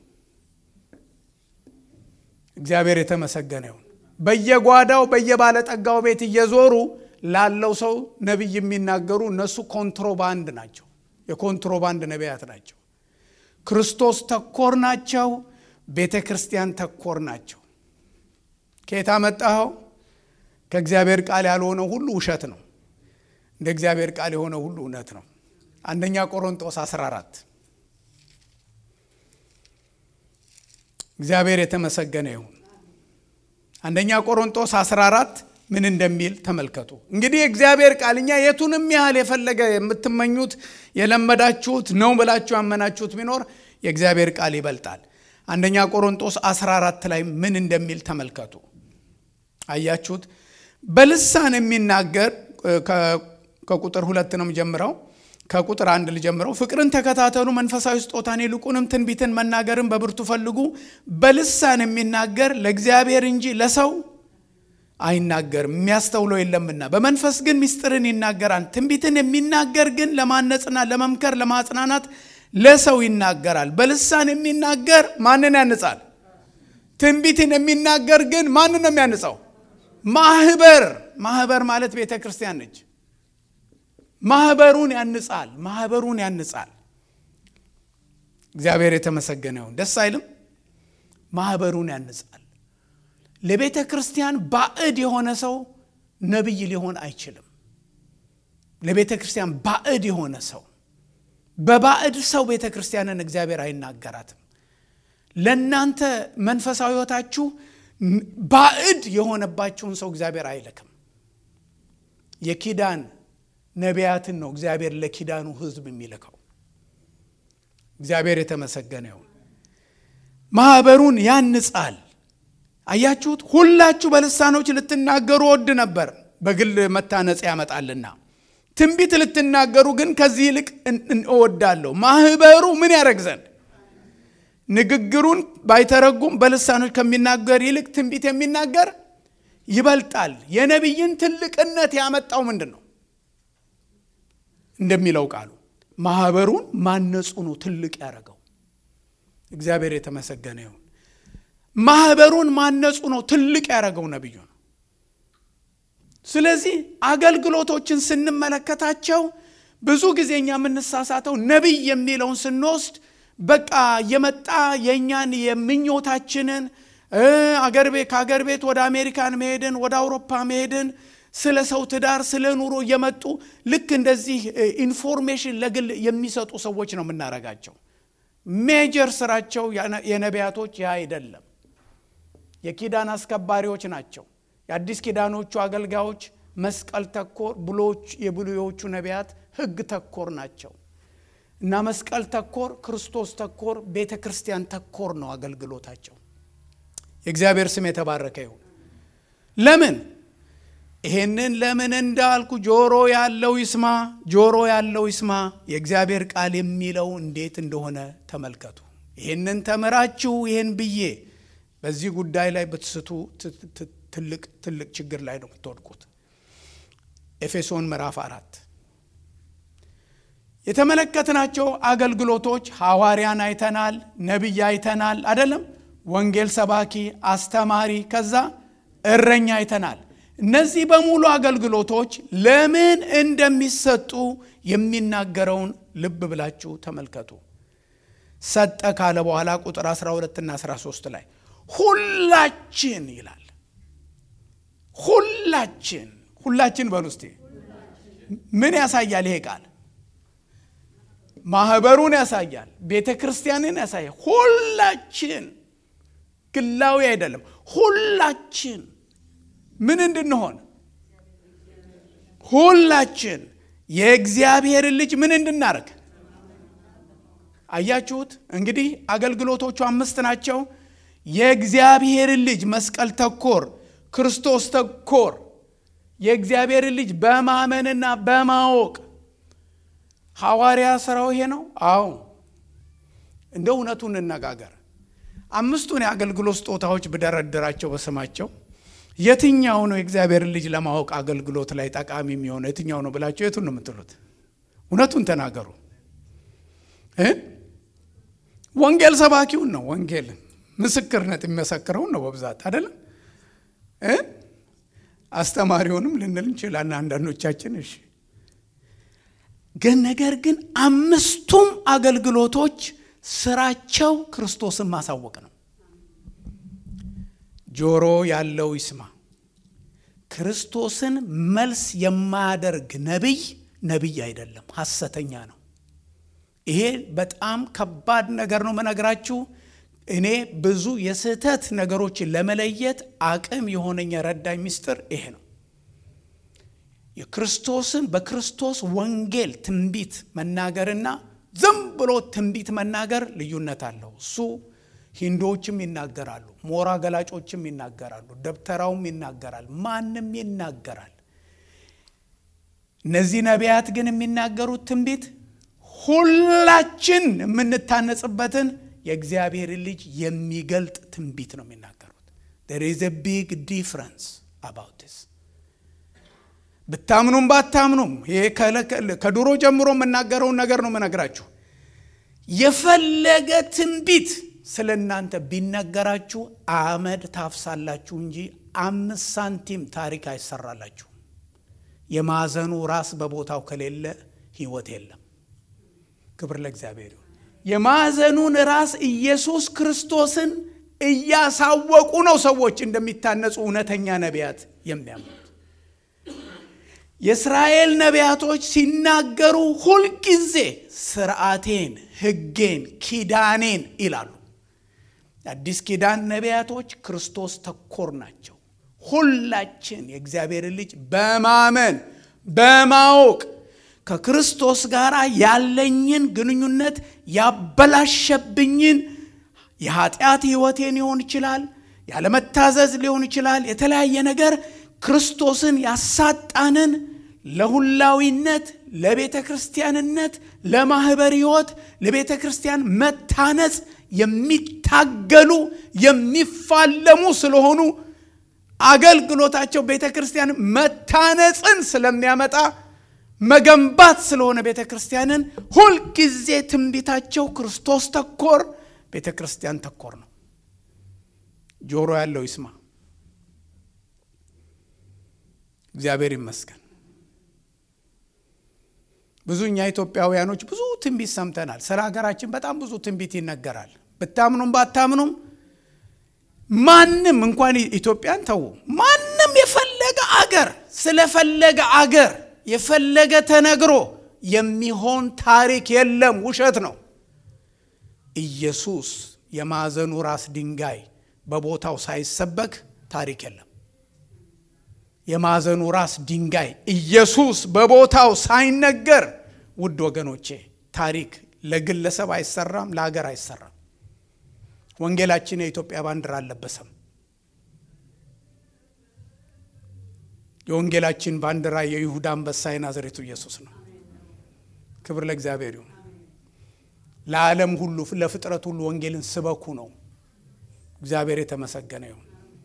እግዚአብሔር የተመሰገነ ይሁን። በየጓዳው በየባለጠጋው ቤት እየዞሩ ላለው ሰው ነቢይ የሚናገሩ እነሱ ኮንትሮባንድ ናቸው። የኮንትሮባንድ ነቢያት ናቸው። ክርስቶስ ተኮር ናቸው። ቤተ ክርስቲያን ተኮር ናቸው። ከየት አመጣኸው? ከእግዚአብሔር ቃል ያልሆነው ሁሉ ውሸት ነው። እንደ እግዚአብሔር ቃል የሆነ ሁሉ እውነት ነው። አንደኛ ቆሮንጦስ 14 እግዚአብሔር የተመሰገነ ይሁን። አንደኛ ቆሮንጦስ 14 ምን እንደሚል ተመልከቱ። እንግዲህ የእግዚአብሔር ቃል እኛ የቱንም ያህል የፈለገ የምትመኙት የለመዳችሁት ነው ብላችሁ ያመናችሁት ቢኖር የእግዚአብሔር ቃል ይበልጣል። አንደኛ ቆሮንጦስ 14 ላይ ምን እንደሚል ተመልከቱ። አያችሁት? በልሳን የሚናገር ከቁጥር ሁለት ነው ጀምረው ከቁጥር አንድ ልጀምረው። ፍቅርን ተከታተሉ፣ መንፈሳዊ ስጦታን ይልቁንም ትንቢትን መናገርን በብርቱ ፈልጉ። በልሳን የሚናገር ለእግዚአብሔር እንጂ ለሰው አይናገርም፣ የሚያስተውለው የለምና። በመንፈስ ግን ምስጢርን ይናገራል። ትንቢትን የሚናገር ግን ለማነጽና ለመምከር ለማጽናናት ለሰው ይናገራል። በልሳን የሚናገር ማንን ያንጻል? ትንቢትን የሚናገር ግን ማንን ነው የሚያንጸው? ማህበር። ማህበር ማለት ቤተ ክርስቲያን ነች። ማህበሩን ያንጻል። ማህበሩን ያንጻል። እግዚአብሔር የተመሰገነ ይሁን። ደስ አይልም? ማህበሩን ያንጻል። ለቤተ ክርስቲያን ባዕድ የሆነ ሰው ነቢይ ሊሆን አይችልም። ለቤተ ክርስቲያን ባዕድ የሆነ ሰው በባዕድ ሰው ቤተ ክርስቲያንን እግዚአብሔር አይናገራትም። ለእናንተ መንፈሳዊ ሕይወታችሁ ባዕድ የሆነባችሁን ሰው እግዚአብሔር አይልክም። የኪዳን ነቢያትን ነው እግዚአብሔር ለኪዳኑ ሕዝብ የሚልከው። እግዚአብሔር የተመሰገነ ይሁን። ማኅበሩን ያንጻል። አያችሁት? ሁላችሁ በልሳኖች ልትናገሩ ወድ ነበር፣ በግል መታነጽ ያመጣልና። ትንቢት ልትናገሩ ግን ከዚህ ይልቅ እወዳለሁ። ማኅበሩ ምን ያደረግ ዘንድ ንግግሩን ባይተረጉም በልሳኖች ከሚናገር ይልቅ ትንቢት የሚናገር ይበልጣል። የነቢይን ትልቅነት ያመጣው ምንድን ነው? እንደሚለው ቃሉ ማኅበሩን ማነጹ ነው ትልቅ ያደረገው። እግዚአብሔር የተመሰገነ ይሁን። ማኅበሩን ማነጹ ነው ትልቅ ያደረገው ነቢዩ ነው። ስለዚህ አገልግሎቶችን ስንመለከታቸው ብዙ ጊዜ እኛ የምንሳሳተው ነቢይ የሚለውን ስንወስድ በቃ የመጣ የእኛን የምኞታችንን አገር ቤት ከአገር ቤት ወደ አሜሪካን መሄድን ወደ አውሮፓ መሄድን ስለ ሰው ትዳር ስለ ኑሮ እየመጡ ልክ እንደዚህ ኢንፎርሜሽን ለግል የሚሰጡ ሰዎች ነው የምናረጋቸው። ሜጀር ስራቸው የነቢያቶች ያ አይደለም። የኪዳን አስከባሪዎች ናቸው። የአዲስ ኪዳኖቹ አገልጋዮች መስቀል ተኮር ብሎች የብሉዮቹ ነቢያት ሕግ ተኮር ናቸው እና መስቀል ተኮር፣ ክርስቶስ ተኮር፣ ቤተ ክርስቲያን ተኮር ነው አገልግሎታቸው። የእግዚአብሔር ስም የተባረከ ይሁን። ለምን ይሄንን ለምን እንዳልኩ ጆሮ ያለው ይስማ፣ ጆሮ ያለው ይስማ። የእግዚአብሔር ቃል የሚለው እንዴት እንደሆነ ተመልከቱ። ይህንን ተምራችሁ ይህን ብዬ በዚህ ጉዳይ ላይ ብትስቱ ትልቅ ትልቅ ችግር ላይ ነው የምትወድቁት። ኤፌሶን ምዕራፍ አራት የተመለከትናቸው አገልግሎቶች ሐዋርያን አይተናል፣ ነቢይ አይተናል፣ አይደለም ወንጌል ሰባኪ፣ አስተማሪ፣ ከዛ እረኛ አይተናል። እነዚህ በሙሉ አገልግሎቶች ለምን እንደሚሰጡ የሚናገረውን ልብ ብላችሁ ተመልከቱ። ሰጠ ካለ በኋላ ቁጥር 12 እና 13 ላይ ሁላችን ይላል። ሁላችን ሁላችን በሉ እስቲ ምን ያሳያል ይሄ ቃል? ማህበሩን ያሳያል። ቤተ ክርስቲያንን ያሳያል። ሁላችን ግላዊ አይደለም። ሁላችን ምን እንድንሆን ሁላችን የእግዚአብሔርን ልጅ ምን እንድናደርግ አያችሁት? እንግዲህ አገልግሎቶቹ አምስት ናቸው። የእግዚአብሔርን ልጅ መስቀል ተኮር፣ ክርስቶስ ተኮር የእግዚአብሔርን ልጅ በማመንና በማወቅ ሐዋርያ ስራው ይሄ ነው። አዎ እንደ እውነቱ እንነጋገር። አምስቱን የአገልግሎት ስጦታዎች ብደረድራቸው በስማቸው የትኛው ነው የእግዚአብሔርን ልጅ ለማወቅ አገልግሎት ላይ ጠቃሚ የሚሆነው የትኛው ነው ብላቸው የቱን ነው የምትሉት? እውነቱን ተናገሩ። ወንጌል ሰባኪውን ነው። ወንጌል ምስክርነት የሚመሰክረውን ነው በብዛት አይደለም። አስተማሪውንም ልንል እንችላለን አንዳንዶቻችን። እሺ ግን ነገር ግን አምስቱም አገልግሎቶች ስራቸው ክርስቶስን ማሳወቅ ነው። ጆሮ ያለው ይስማ። ክርስቶስን መልስ የማያደርግ ነቢይ ነቢይ አይደለም፣ ሐሰተኛ ነው። ይሄ በጣም ከባድ ነገር ነው መነግራችሁ። እኔ ብዙ የስህተት ነገሮችን ለመለየት አቅም የሆነኝ የረዳኝ ምስጢር ይሄ ነው። የክርስቶስን በክርስቶስ ወንጌል ትንቢት መናገርና ዝም ብሎ ትንቢት መናገር ልዩነት አለው። እሱ ሂንዶዎችም ይናገራሉ፣ ሞራ ገላጮችም ይናገራሉ፣ ደብተራውም ይናገራል፣ ማንም ይናገራል። እነዚህ ነቢያት ግን የሚናገሩት ትንቢት ሁላችን የምንታነጽበትን የእግዚአብሔር ልጅ የሚገልጥ ትንቢት ነው የሚናገሩት። there is a big difference about this ብታምኑም ባታምኑም ይሄ ከድሮ ጀምሮ የምናገረውን ነገር ነው የምነግራችሁ። የፈለገ ትንቢት ስለ እናንተ ቢነገራችሁ አመድ ታፍሳላችሁ እንጂ አምስት ሳንቲም ታሪክ አይሰራላችሁ። የማዕዘኑ ራስ በቦታው ከሌለ ሕይወት የለም። ክብር ለእግዚአብሔር ይሁን። የማዕዘኑን ራስ ኢየሱስ ክርስቶስን እያሳወቁ ነው ሰዎች እንደሚታነጹ እውነተኛ ነቢያት የሚያምኑት። የእስራኤል ነቢያቶች ሲናገሩ ሁልጊዜ ስርዓቴን፣ ሕጌን፣ ኪዳኔን ይላሉ። አዲስ ኪዳን ነቢያቶች ክርስቶስ ተኮር ናቸው። ሁላችን የእግዚአብሔር ልጅ በማመን በማወቅ ከክርስቶስ ጋር ያለኝን ግንኙነት ያበላሸብኝን የኃጢአት ሕይወቴን ሊሆን ይችላል፣ ያለመታዘዝ ሊሆን ይችላል፣ የተለያየ ነገር ክርስቶስን ያሳጣንን ለሁላዊነት፣ ለቤተ ክርስቲያንነት፣ ለማኅበር ሕይወት፣ ለቤተ ክርስቲያን መታነጽ የሚታገሉ የሚፋለሙ ስለሆኑ አገልግሎታቸው ቤተ ክርስቲያን መታነጽን ስለሚያመጣ መገንባት ስለሆነ ቤተ ክርስቲያንን ሁልጊዜ ትንቢታቸው ክርስቶስ ተኮር፣ ቤተ ክርስቲያን ተኮር ነው። ጆሮ ያለው ይስማ። እግዚአብሔር ይመስገን። ብዙ እኛ ኢትዮጵያውያኖች ብዙ ትንቢት ሰምተናል። ስለ ሀገራችን በጣም ብዙ ትንቢት ይነገራል። ብታምኑም ባታምኑም ማንም እንኳን ኢትዮጵያን ተዉ፣ ማንም የፈለገ አገር ስለፈለገ አገር የፈለገ ተነግሮ የሚሆን ታሪክ የለም፣ ውሸት ነው። ኢየሱስ የማዕዘኑ ራስ ድንጋይ በቦታው ሳይሰበክ ታሪክ የለም። የማዕዘኑ ራስ ድንጋይ ኢየሱስ በቦታው ሳይነገር፣ ውድ ወገኖቼ ታሪክ ለግለሰብ አይሰራም፣ ለሀገር አይሰራም። ወንጌላችን የኢትዮጵያ ባንዲራ አልለበሰም። የወንጌላችን ባንዲራ የይሁዳ አንበሳ የናዝሬቱ ኢየሱስ ነው። ክብር ለእግዚአብሔር ይሁን። ለዓለም ሁሉ ለፍጥረት ሁሉ ወንጌልን ስበኩ ነው። እግዚአብሔር የተመሰገነ ይሁን።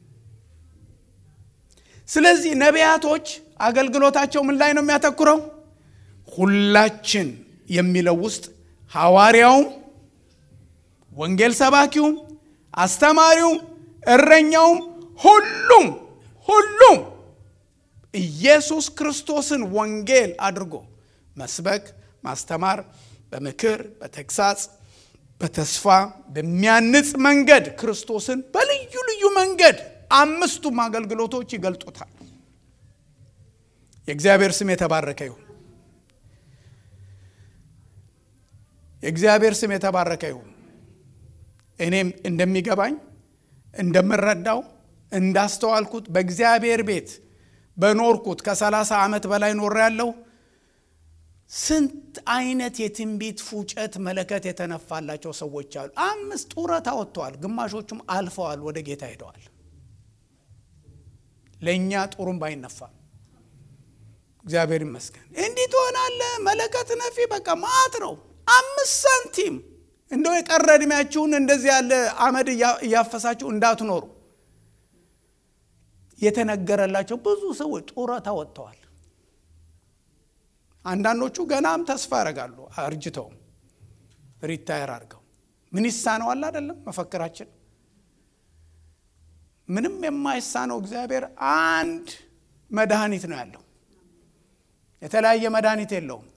ስለዚህ ነቢያቶች አገልግሎታቸው ምን ላይ ነው የሚያተኩረው? ሁላችን የሚለው ውስጥ ሐዋርያውም፣ ወንጌል ሰባኪውም፣ አስተማሪውም፣ እረኛውም ሁሉም ሁሉም ኢየሱስ ክርስቶስን ወንጌል አድርጎ መስበክ፣ ማስተማር፣ በምክር፣ በተግሳጽ፣ በተስፋ በሚያንጽ መንገድ ክርስቶስን በልዩ ልዩ መንገድ አምስቱም አገልግሎቶች ይገልጡታል። የእግዚአብሔር ስም የተባረከ ይሁን። የእግዚአብሔር ስም የተባረከ ይሁን። እኔም እንደሚገባኝ እንደምረዳው እንዳስተዋልኩት በእግዚአብሔር ቤት በኖርኩት ከሰላሳ ዓመት በላይ ኖር ያለው ስንት አይነት የትንቢት ፉጨት መለከት የተነፋላቸው ሰዎች አሉ። አምስት ጡረታ ወጥተዋል፣ ግማሾቹም አልፈዋል፣ ወደ ጌታ ሄደዋል። ለእኛ ጡሩም ባይነፋም እግዚአብሔር ይመስገን። እንዲህ ትሆናለህ መለከት ነፊ በቃ ማት ነው። አምስት ሳንቲም እንደው የቀረ ዕድሜያችሁን እንደዚህ ያለ አመድ እያፈሳችሁ እንዳትኖሩ የተነገረላቸው ብዙ ሰዎች ጡረታ ወጥተዋል። አንዳንዶቹ ገናም ተስፋ ያደርጋሉ አርጅተውም ሪታየር አድርገው ምን ይሳነዋል አይደለም መፈክራችን ምንም የማይሳነው እግዚአብሔር አንድ መድኃኒት ነው ያለው። የተለያየ መድኃኒት የለውም።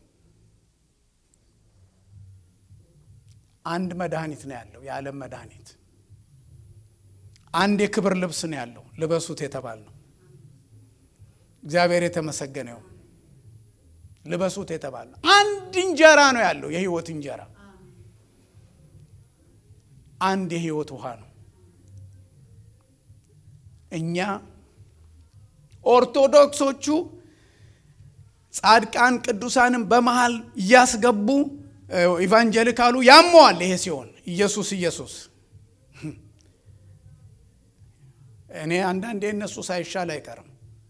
አንድ መድኃኒት ነው ያለው፣ የዓለም መድኃኒት። አንድ የክብር ልብስ ነው ያለው፣ ልበሱት የተባል ነው። እግዚአብሔር የተመሰገነ ይሁን። ልበሱት የተባል ነው። አንድ እንጀራ ነው ያለው፣ የህይወት እንጀራ። አንድ የህይወት ውሃ ነው። እኛ ኦርቶዶክሶቹ ጻድቃን ቅዱሳንን በመሃል እያስገቡ ኢቫንጀሊካሉ ያመዋል። ይሄ ሲሆን ኢየሱስ ኢየሱስ እኔ አንዳንዴ እነሱ ሳይሻል አይቀርም።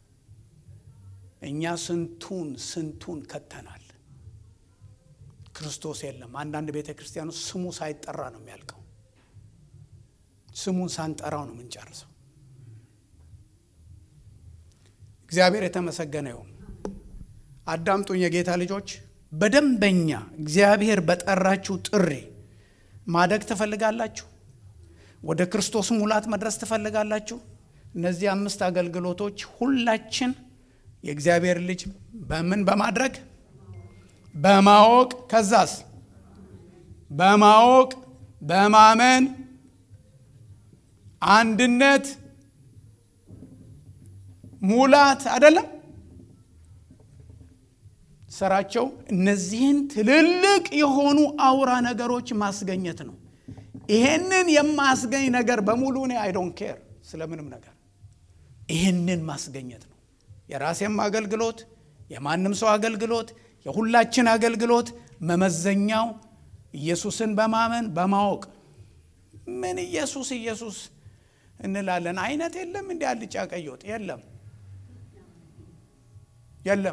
እኛ ስንቱን ስንቱን ከተናል። ክርስቶስ የለም። አንዳንድ ቤተ ክርስቲያኑ ስሙ ሳይጠራ ነው የሚያልቀው። ስሙን ሳንጠራው ነው የምንጨርሰው። እግዚአብሔር የተመሰገነ ይሁን። አዳምጡኝ የጌታ ልጆች፣ በደንበኛ እግዚአብሔር በጠራችሁ ጥሪ ማደግ ትፈልጋላችሁ? ወደ ክርስቶስ ሙላት መድረስ ትፈልጋላችሁ? እነዚህ አምስት አገልግሎቶች ሁላችን የእግዚአብሔር ልጅ በምን በማድረግ በማወቅ ከዛስ በማወቅ በማመን አንድነት ሙላት አይደለም ስራቸው እነዚህን ትልልቅ የሆኑ አውራ ነገሮች ማስገኘት ነው። ይሄንን የማስገኝ ነገር በሙሉ እኔ አይ ዶንት ኬር ስለምንም ነገር ይሄንን ማስገኘት ነው። የራሴም አገልግሎት፣ የማንም ሰው አገልግሎት፣ የሁላችን አገልግሎት መመዘኛው ኢየሱስን በማመን በማወቅ ምን ኢየሱስ ኢየሱስ እንላለን። አይነት የለም እንዲ አልጫ ቀይ ወጥ የለም የለም።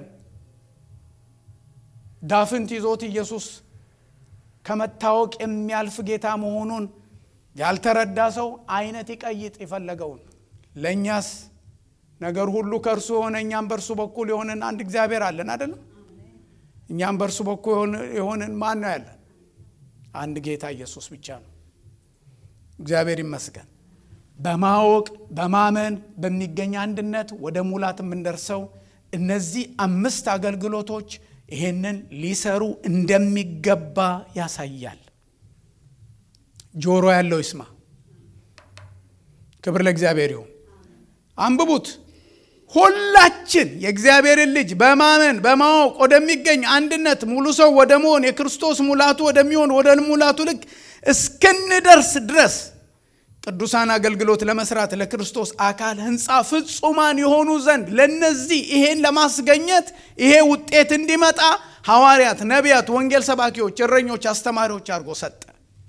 ዳፍንት ይዞት ኢየሱስ ከመታወቅ የሚያልፍ ጌታ መሆኑን ያልተረዳ ሰው አይነት ይቀይጥ የፈለገውን። ለእኛስ ነገር ሁሉ ከእርሱ የሆነ እኛም በእርሱ በኩል የሆንን አንድ እግዚአብሔር አለን አይደለም? እኛም በእርሱ በኩል የሆንን ማን ነው ያለን? አንድ ጌታ ኢየሱስ ብቻ ነው። እግዚአብሔር ይመስገን። በማወቅ በማመን በሚገኝ አንድነት ወደ ሙላት የምንደርሰው እነዚህ አምስት አገልግሎቶች ይሄንን ሊሰሩ እንደሚገባ ያሳያል። ጆሮ ያለው ይስማ። ክብር ለእግዚአብሔር ይሁን። አንብቡት። ሁላችን የእግዚአብሔርን ልጅ በማመን በማወቅ ወደሚገኝ አንድነት ሙሉ ሰው ወደ መሆን የክርስቶስ ሙላቱ ወደሚሆን ወደ ሙላቱ ልክ እስክንደርስ ድረስ ቅዱሳን አገልግሎት ለመስራት ለክርስቶስ አካል ሕንፃ ፍጹማን የሆኑ ዘንድ ለነዚህ ይሄን ለማስገኘት ይሄ ውጤት እንዲመጣ ሐዋርያት፣ ነቢያት፣ ወንጌል ሰባኪዎች፣ እረኞች፣ አስተማሪዎች አድርጎ ሰጠ።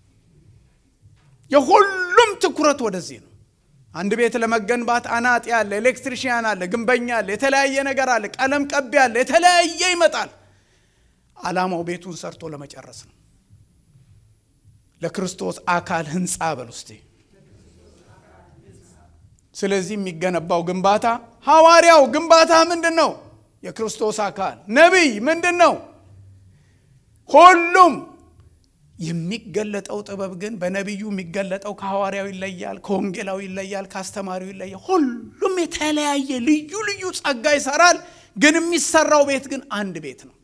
የሁሉም ትኩረት ወደዚህ ነው። አንድ ቤት ለመገንባት አናጢ አለ፣ ኤሌክትሪሽያን አለ፣ ግንበኛ አለ፣ የተለያየ ነገር አለ፣ ቀለም ቀቢ አለ፣ የተለያየ ይመጣል። ዓላማው ቤቱን ሰርቶ ለመጨረስ ነው። ለክርስቶስ አካል ሕንፃ በል ውስጤ ስለዚህ የሚገነባው ግንባታ ሐዋርያው ግንባታ ምንድን ነው? የክርስቶስ አካል ነቢይ ምንድን ነው? ሁሉም የሚገለጠው ጥበብ ግን በነቢዩ የሚገለጠው ከሐዋርያው ይለያል፣ ከወንጌላዊ ይለያል፣ ከአስተማሪው ይለያል። ሁሉም የተለያየ ልዩ ልዩ ጸጋ ይሰራል። ግን የሚሰራው ቤት ግን አንድ ቤት ነው።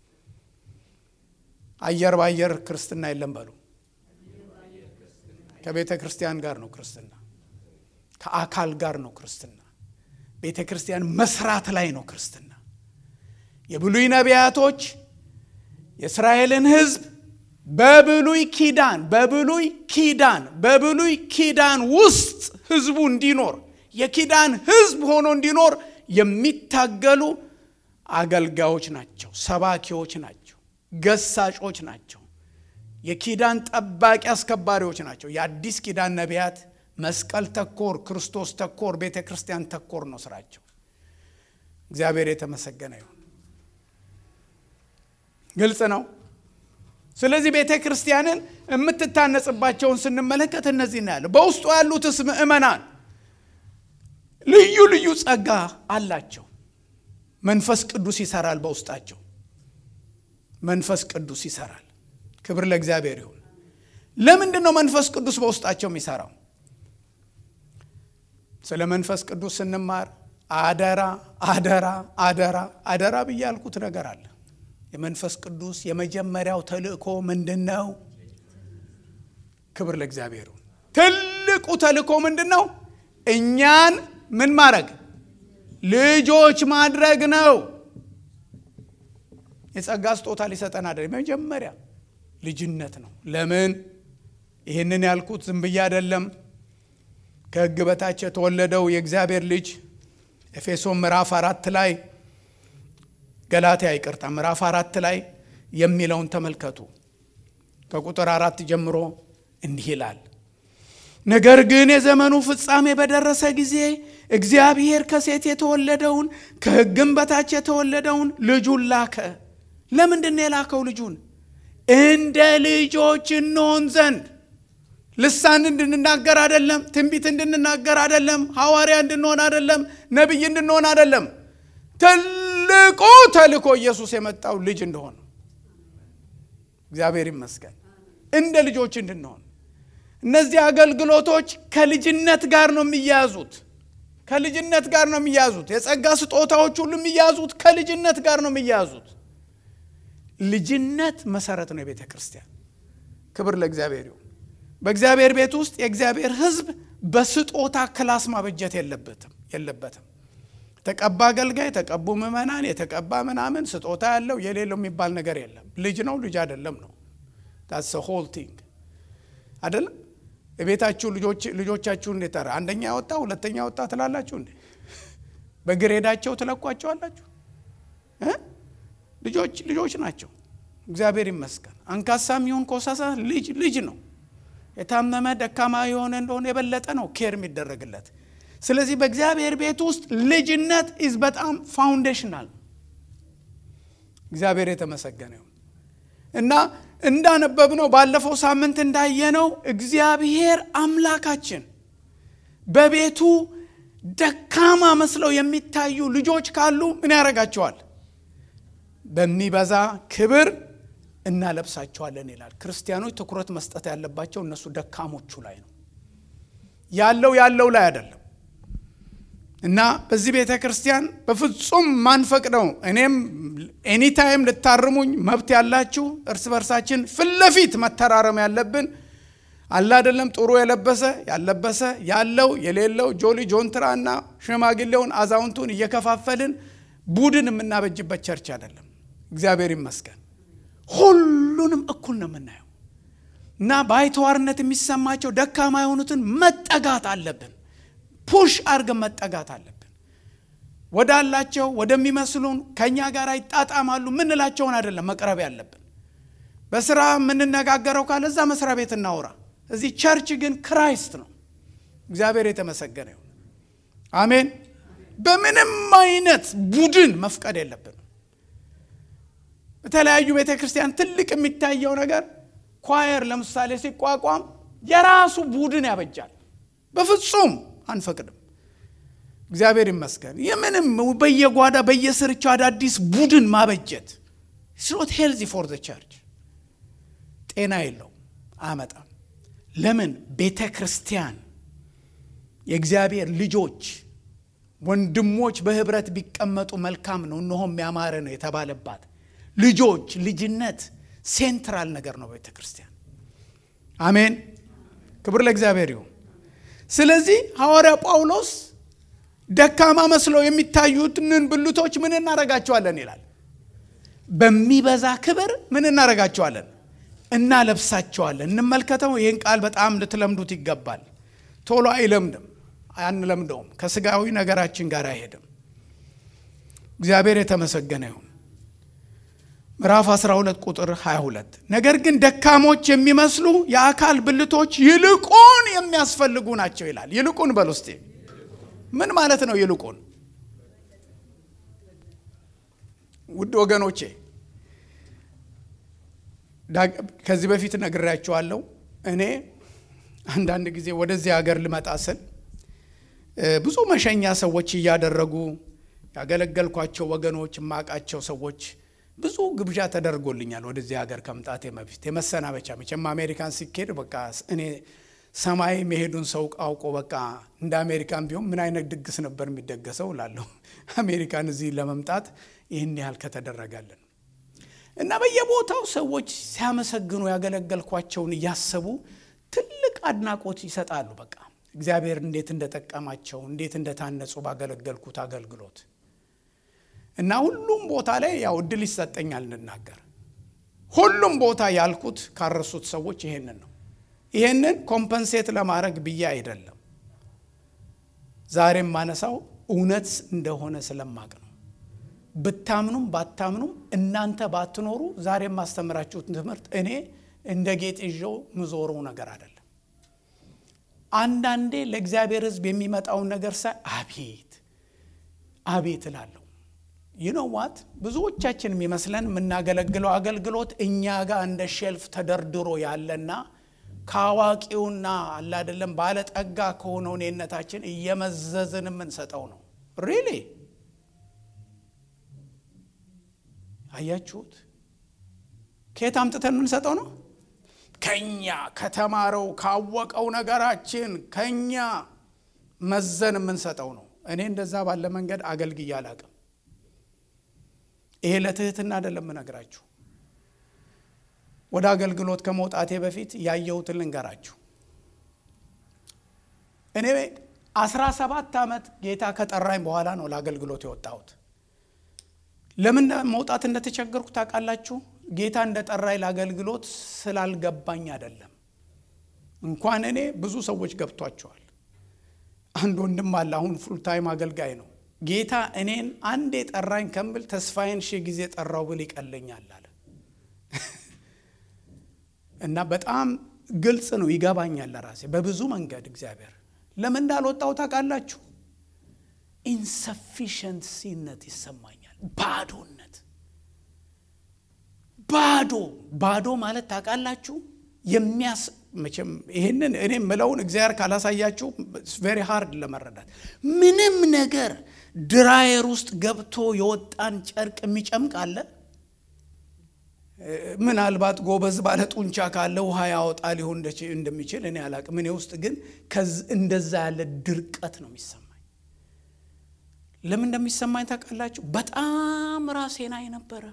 አየር በአየር ክርስትና የለም በሉ። ከቤተ ክርስቲያን ጋር ነው ክርስትና ከአካል ጋር ነው ክርስትና። ቤተ ክርስቲያን መስራት ላይ ነው ክርስትና። የብሉይ ነቢያቶች የእስራኤልን ሕዝብ በብሉይ ኪዳን በብሉይ ኪዳን በብሉይ ኪዳን ውስጥ ሕዝቡ እንዲኖር የኪዳን ሕዝብ ሆኖ እንዲኖር የሚታገሉ አገልጋዮች ናቸው፣ ሰባኪዎች ናቸው፣ ገሳጮች ናቸው፣ የኪዳን ጠባቂ አስከባሪዎች ናቸው። የአዲስ ኪዳን ነቢያት መስቀል ተኮር ክርስቶስ ተኮር ቤተ ክርስቲያን ተኮር ነው ስራቸው። እግዚአብሔር የተመሰገነ ይሁን። ግልጽ ነው። ስለዚህ ቤተ ክርስቲያንን የምትታነጽባቸውን ስንመለከት እነዚህ እናያለን። በውስጡ ያሉትስ ምእመናን ልዩ ልዩ ጸጋ አላቸው። መንፈስ ቅዱስ ይሰራል በውስጣቸው። መንፈስ ቅዱስ ይሰራል። ክብር ለእግዚአብሔር ይሁን። ለምንድን ነው መንፈስ ቅዱስ በውስጣቸው የሚሰራው? ስለ መንፈስ ቅዱስ ስንማር አደራ አደራ አደራ አደራ ብዬ ያልኩት ነገር አለ። የመንፈስ ቅዱስ የመጀመሪያው ተልእኮ ምንድን ነው? ክብር ለእግዚአብሔር። ትልቁ ተልእኮ ምንድን ነው? እኛን ምን ማድረግ ልጆች ማድረግ ነው። የጸጋ ስጦታ ሊሰጠን አይደለም። መጀመሪያ ልጅነት ነው። ለምን ይህንን ያልኩት ዝም ብዬ አይደለም። ከሕግ በታች የተወለደው የእግዚአብሔር ልጅ ኤፌሶን ምዕራፍ አራት ላይ ገላትያ ይቅርታ፣ ምዕራፍ አራት ላይ የሚለውን ተመልከቱ። ከቁጥር አራት ጀምሮ እንዲህ ይላል ነገር ግን የዘመኑ ፍጻሜ በደረሰ ጊዜ እግዚአብሔር ከሴት የተወለደውን ከሕግም በታች የተወለደውን ልጁን ላከ። ለምንድን ነው የላከው ልጁን? እንደ ልጆች እንሆን ዘንድ። ልሳን እንድንናገር አይደለም፣ ትንቢት እንድንናገር አይደለም፣ ሐዋርያ እንድንሆን አይደለም፣ ነቢይ እንድንሆን አይደለም። ትልቁ ተልእኮ ኢየሱስ የመጣው ልጅ እንደሆነ እግዚአብሔር ይመስገን፣ እንደ ልጆች እንድንሆን እነዚህ አገልግሎቶች ከልጅነት ጋር ነው የሚያዙት። ከልጅነት ጋር ነው የሚያዙት። የጸጋ ስጦታዎች ሁሉ የሚያዙት ከልጅነት ጋር ነው የሚያዙት። ልጅነት መሰረት ነው የቤተ ክርስቲያን። ክብር ለእግዚአብሔር ይሁን። በእግዚአብሔር ቤት ውስጥ የእግዚአብሔር ሕዝብ በስጦታ ክላስ ማበጀት የለበትም የለበትም። የተቀባ አገልጋይ፣ የተቀቡ ምዕመናን፣ የተቀባ ምናምን ስጦታ ያለው የሌለው የሚባል ነገር የለም። ልጅ ነው ልጅ አይደለም ነው ታስ ሆል ቲንግ አይደለም። የቤታችሁ ልጆቻችሁ እንዴት ኧረ አንደኛ ወጣ ሁለተኛ ወጣ ትላላችሁ እንዴ? በግሬዳቸው ትለቋቸዋላችሁ? ልጆች ልጆች ናቸው። እግዚአብሔር ይመስገን። አንካሳም ይሁን ኮሳሳ ልጅ ልጅ ነው። የታመመ ደካማ የሆነ እንደሆነ የበለጠ ነው ኬር የሚደረግለት። ስለዚህ በእግዚአብሔር ቤት ውስጥ ልጅነት ኢዝ በጣም ፋውንዴሽናል። እግዚአብሔር የተመሰገነ ይሁን እና እንዳነበብነው ባለፈው ሳምንት እንዳየነው እግዚአብሔር አምላካችን በቤቱ ደካማ መስለው የሚታዩ ልጆች ካሉ ምን ያደርጋቸዋል? በሚበዛ ክብር እናለብሳቸዋለን ይላል። ክርስቲያኖች ትኩረት መስጠት ያለባቸው እነሱ ደካሞቹ ላይ ነው። ያለው ያለው ላይ አይደለም። እና በዚህ ቤተ ክርስቲያን በፍጹም ማንፈቅደው እኔም ኤኒታይም ልታርሙኝ መብት ያላችሁ እርስ በርሳችን ፊት ለፊት መተራረም ያለብን አለ አይደለም። ጥሩ የለበሰ ያለበሰ ያለው የሌለው ጆሊ ጆንትራ እና ሽማግሌውን አዛውንቱን እየከፋፈልን ቡድን የምናበጅበት ቸርች አይደለም። እግዚአብሔር ይመስገን ሁሉንም እኩል ነው የምናየው እና ባይተዋርነት የሚሰማቸው ደካማ የሆኑትን መጠጋት አለብን። ፑሽ አድርገን መጠጋት አለብን። ወዳላቸው ወደሚመስሉን ከእኛ ጋር ይጣጣማሉ ምንላቸውን አይደለም መቅረብ ያለብን። በስራ የምንነጋገረው ካለ እዛ መስሪያ ቤት እናውራ። እዚህ ቸርች ግን ክራይስት ነው። እግዚአብሔር የተመሰገነ ይሁን። አሜን። በምንም አይነት ቡድን መፍቀድ የለብንም። በተለያዩ ቤተ ክርስቲያን ትልቅ የሚታየው ነገር ኳየር ለምሳሌ ሲቋቋም የራሱ ቡድን ያበጃል። በፍጹም አንፈቅድም። እግዚአብሔር ይመስገን። የምንም በየጓዳ በየስርቻው አዳዲስ ቡድን ማበጀት ስኖት ሄልዚ ፎር ዘ ቸርች ጤና የለው አያመጣም። ለምን ቤተ ክርስቲያን የእግዚአብሔር ልጆች ወንድሞች በህብረት ቢቀመጡ መልካም ነው፣ እነሆም ያማረ ነው የተባለባት ልጆች ልጅነት ሴንትራል ነገር ነው ቤተ ክርስቲያን። አሜን። ክብር ለእግዚአብሔር ይሁን። ስለዚህ ሐዋርያ ጳውሎስ ደካማ መስለው የሚታዩትን ብልቶች ምን እናረጋቸዋለን ይላል። በሚበዛ ክብር ምን እናረጋቸዋለን? እናለብሳቸዋለን። እንመልከተው። ይህን ቃል በጣም ልትለምዱት ይገባል። ቶሎ አይለምድም፣ አንለምደውም። ከስጋዊ ነገራችን ጋር አይሄድም። እግዚአብሔር የተመሰገነ ይሁን። ምዕራፍ 12 ቁጥር 22 ነገር ግን ደካሞች የሚመስሉ የአካል ብልቶች ይልቁን የሚያስፈልጉ ናቸው ይላል። ይልቁን በል ውስጤ ምን ማለት ነው? ይልቁን ውድ ወገኖቼ ከዚህ በፊት ነግሬያቸዋለሁ። እኔ አንዳንድ ጊዜ ወደዚህ ሀገር ልመጣ ስል ብዙ መሸኛ ሰዎች እያደረጉ ያገለገልኳቸው ወገኖች የማውቃቸው ሰዎች ብዙ ግብዣ ተደርጎልኛል። ወደዚህ ሀገር ከመምጣቴ በፊት የመሰናበቻ መቼም አሜሪካን ሲኬድ በቃ እኔ ሰማይ መሄዱን ሰው አውቆ በቃ እንደ አሜሪካን ቢሆን ምን አይነት ድግስ ነበር የሚደገሰው እላለሁ። አሜሪካን እዚህ ለመምጣት ይህን ያህል ከተደረጋለን እና በየቦታው ሰዎች ሲያመሰግኑ ያገለገልኳቸውን እያሰቡ ትልቅ አድናቆት ይሰጣሉ። በቃ እግዚአብሔር እንዴት እንደጠቀማቸው እንዴት እንደታነጹ ባገለገልኩት አገልግሎት እና ሁሉም ቦታ ላይ ያው እድል ይሰጠኛል እንናገር። ሁሉም ቦታ ያልኩት ካረሱት ሰዎች ይሄንን ነው። ይሄንን ኮምፐንሴት ለማድረግ ብዬ አይደለም። ዛሬም ማነሳው እውነት እንደሆነ ስለማቅ ነው። ብታምኑም ባታምኑም እናንተ ባትኖሩ ዛሬ የማስተምራችሁትን ትምህርት እኔ እንደ ጌጥ ይዤው ምዞረው ነገር አይደለም። አንዳንዴ ለእግዚአብሔር ሕዝብ የሚመጣውን ነገር ሳይ አቤት አቤት እላለሁ። ይነዋት ብዙዎቻችን የሚመስለን የምናገለግለው አገልግሎት እኛ ጋር እንደ ሼልፍ ተደርድሮ ያለና ከአዋቂውና አላደለም ባለጠጋ ከሆነው እኔነታችን እየመዘዝን የምንሰጠው ነው። ሪሊ አያችሁት? ከየት አምጥተን የምንሰጠው ነው? ከኛ ከተማረው ካወቀው ነገራችን ከኛ መዘን የምንሰጠው ነው። እኔ እንደዛ ባለ መንገድ አገልግዬ አላቅም። ይሄ ለትህትና አይደለም የምነግራችሁ። ወደ አገልግሎት ከመውጣቴ በፊት ያየሁትን ልንገራችሁ። እኔ አስራ ሰባት ዓመት ጌታ ከጠራኝ በኋላ ነው ለአገልግሎት የወጣሁት። ለምን መውጣት እንደተቸገርኩ ታውቃላችሁ? ጌታ እንደ ጠራኝ ለአገልግሎት ስላልገባኝ አይደለም። እንኳን እኔ ብዙ ሰዎች ገብቷቸዋል። አንድ ወንድም አለ፣ አሁን ፉልታይም አገልጋይ ነው። ጌታ እኔን አንዴ ጠራኝ ከምብል ተስፋዬን ሺህ ጊዜ ጠራው ብል ይቀለኛል አለ እና በጣም ግልጽ ነው፣ ይገባኛል ለራሴ በብዙ መንገድ እግዚአብሔር ለምን እንዳልወጣው ታውቃላችሁ? ኢንሰፊሸንሲነት ይሰማኛል። ባዶነት ባዶ ባዶ ማለት ታውቃላችሁ የሚያስ መቼም ይህንን እኔ ምለውን እግዚአብሔር ካላሳያችሁ ቬሪ ሃርድ ለመረዳት ምንም ነገር ድራየር ውስጥ ገብቶ የወጣን ጨርቅ የሚጨምቅ አለ። ምናልባት ጎበዝ ባለ ጡንቻ ካለ ውሃ ያወጣ ሊሆን እንደሚችል እኔ አላቅም። እኔ ውስጥ ግን እንደዛ ያለ ድርቀት ነው የሚሰማኝ። ለምን እንደሚሰማኝ ታውቃላችሁ? በጣም ራሴን አይ ነበረ።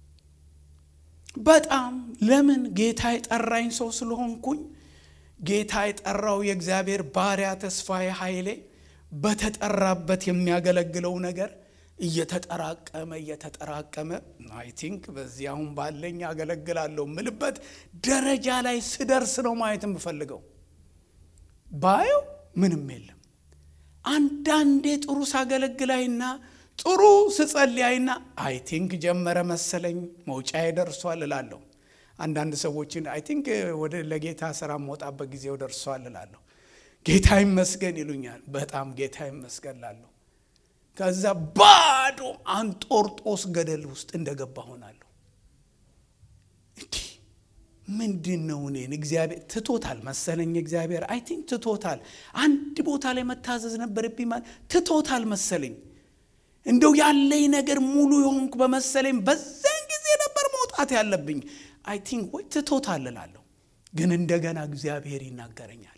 በጣም ለምን ጌታ የጠራኝ ሰው ስለሆንኩኝ ጌታ የጠራው የእግዚአብሔር ባሪያ ተስፋዬ ኃይሌ በተጠራበት የሚያገለግለው ነገር እየተጠራቀመ እየተጠራቀመ አይ ቲንክ በዚህ አሁን ባለኝ አገለግላለሁ ምልበት ደረጃ ላይ ስደርስ ነው ማየት የምፈልገው። ባየው ምንም የለም። አንዳንዴ ጥሩ ሳገለግላይና ጥሩ ስጸልያይና አይ ቲንክ ጀመረ መሰለኝ መውጫዬ ደርሷል እላለሁ። አንዳንድ ሰዎችን አይ ቲንክ ወደ ለጌታ ስራ መውጣበት ጊዜው ደርሷል እላለሁ። ጌታ ይመስገን ይሉኛል። በጣም ጌታ ይመስገን ላለሁ። ከዛ ባዶ አንጦርጦስ ገደል ውስጥ እንደገባ ሆናለሁ። እንዲህ ምንድን ነው እኔን እግዚአብሔር ትቶታል መሰለኝ። እግዚአብሔር አይ ቲንክ ትቶታል። አንድ ቦታ ላይ መታዘዝ ነበረብኝ ማለት ትቶታል መሰለኝ። እንደው ያለኝ ነገር ሙሉ የሆንኩ በመሰለኝ በዛን ጊዜ ነበር መውጣት ያለብኝ። አይ ቲንክ ወይ ትቶታል እላለሁ። ግን እንደገና እግዚአብሔር ይናገረኛል።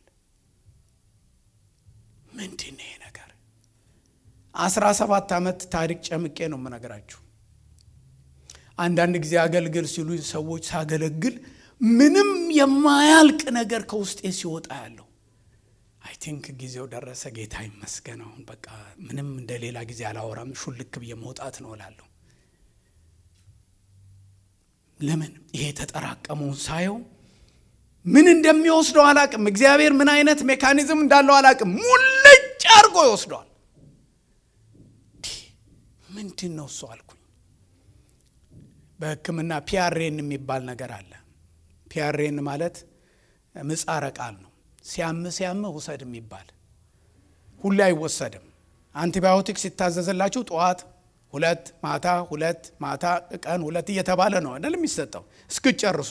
ምንድን ነው ይሄ ነገር? አስራ ሰባት ዓመት ታሪክ ጨምቄ ነው የምነግራችሁ። አንዳንድ ጊዜ አገልግል ሲሉ ሰዎች ሳገለግል ምንም የማያልቅ ነገር ከውስጤ ሲወጣ ያለው አይ ቲንክ ጊዜው ደረሰ። ጌታ ይመስገን። አሁን በቃ ምንም እንደ ሌላ ጊዜ አላወራም፣ ሹልክ ብዬ መውጣት ነው እላለሁ። ለምን ይሄ የተጠራቀመውን ሳየው ምን እንደሚወስደው አላቅም። እግዚአብሔር ምን አይነት ሜካኒዝም እንዳለው አላቅም። ሙልጭ አድርጎ ይወስደዋል። ምንድን ነው እሱ አልኩኝ። በሕክምና ፒያሬን የሚባል ነገር አለ። ፒያሬን ማለት ምጻረ ቃል ነው። ሲያም ሲያም ውሰድ የሚባል ሁሌ አይወሰድም። አንቲባዮቲክ ሲታዘዝላችሁ ጠዋት ሁለት ማታ ሁለት ማታ ቀን ሁለት እየተባለ ነው አይደል የሚሰጠው እስክጨርሱ።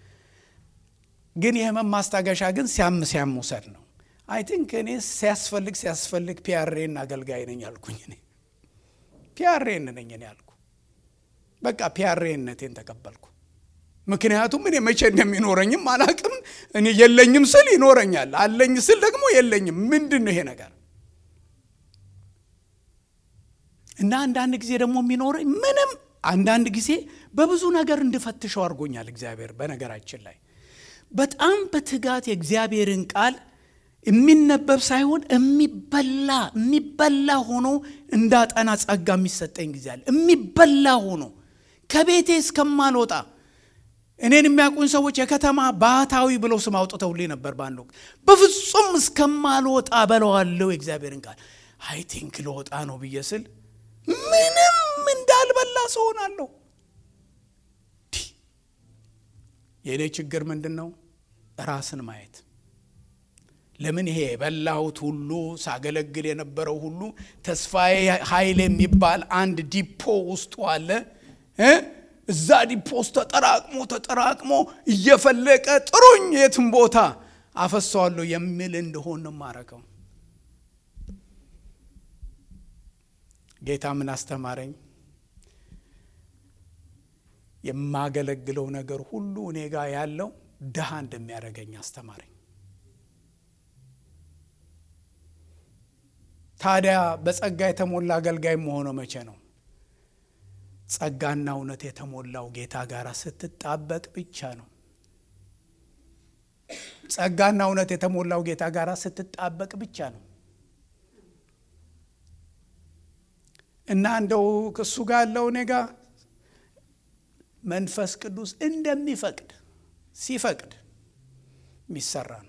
ግን የህመም ማስታገሻ ግን ሲያም ሲያም ውሰድ ነው። አይ ቲንክ እኔ ሲያስፈልግ ሲያስፈልግ ፒያሬን አገልጋይ ነኝ አልኩኝ። እኔ ፒያሬን ነኝ እኔ አልኩ። በቃ ፒያሬነቴን ተቀበልኩ። ምክንያቱም እኔ መቼ እንደሚኖረኝም አላቅም። እኔ የለኝም ስል ይኖረኛል፣ አለኝ ስል ደግሞ የለኝም። ምንድን ነው ይሄ ነገር? እና አንዳንድ ጊዜ ደግሞ የሚኖረኝ ምንም አንዳንድ ጊዜ በብዙ ነገር እንድፈትሸው አድርጎኛል እግዚአብሔር። በነገራችን ላይ በጣም በትጋት የእግዚአብሔርን ቃል የሚነበብ ሳይሆን የሚበላ የሚበላ ሆኖ እንዳጠና ጸጋ የሚሰጠኝ ጊዜ አለ። የሚበላ ሆኖ ከቤቴ እስከማልወጣ እኔን የሚያውቁን ሰዎች የከተማ ባህታዊ ብለው ስም አውጥተውልኝ ነበር በአንድ ወቅት። በፍጹም እስከማልወጣ በለዋለው የእግዚአብሔርን ቃል አይ ቲንክ ልወጣ ነው ብዬ ስል ምንም እንዳልበላ ሰው ሆናለሁ። የእኔ ችግር ምንድን ነው? ራስን ማየት። ለምን ይሄ የበላሁት ሁሉ ሳገለግል የነበረው ሁሉ ተስፋዬ ኃይል የሚባል አንድ ዲፖ ውስጡ አለ እ እዛ ዲፖ ውስጥ ተጠራቅሞ ተጠራቅሞ እየፈለቀ ጥሩኝ የትም ቦታ አፈሰዋለሁ የሚል እንደሆን ነው ማረገው። ጌታ ምን አስተማረኝ? የማገለግለው ነገር ሁሉ እኔ ጋር ያለው ድሃ እንደሚያደርገኝ አስተማረኝ። ታዲያ በጸጋ የተሞላ አገልጋይ መሆነው መቼ ነው? ጸጋና እውነት የተሞላው ጌታ ጋር ስትጣበቅ ብቻ ነው። ጸጋና እውነት የተሞላው ጌታ ጋር ስትጣበቅ ብቻ ነው። እና እንደው እሱ ጋር ያለው እኔ ጋር መንፈስ ቅዱስ እንደሚፈቅድ ሲፈቅድ የሚሰራ ነው።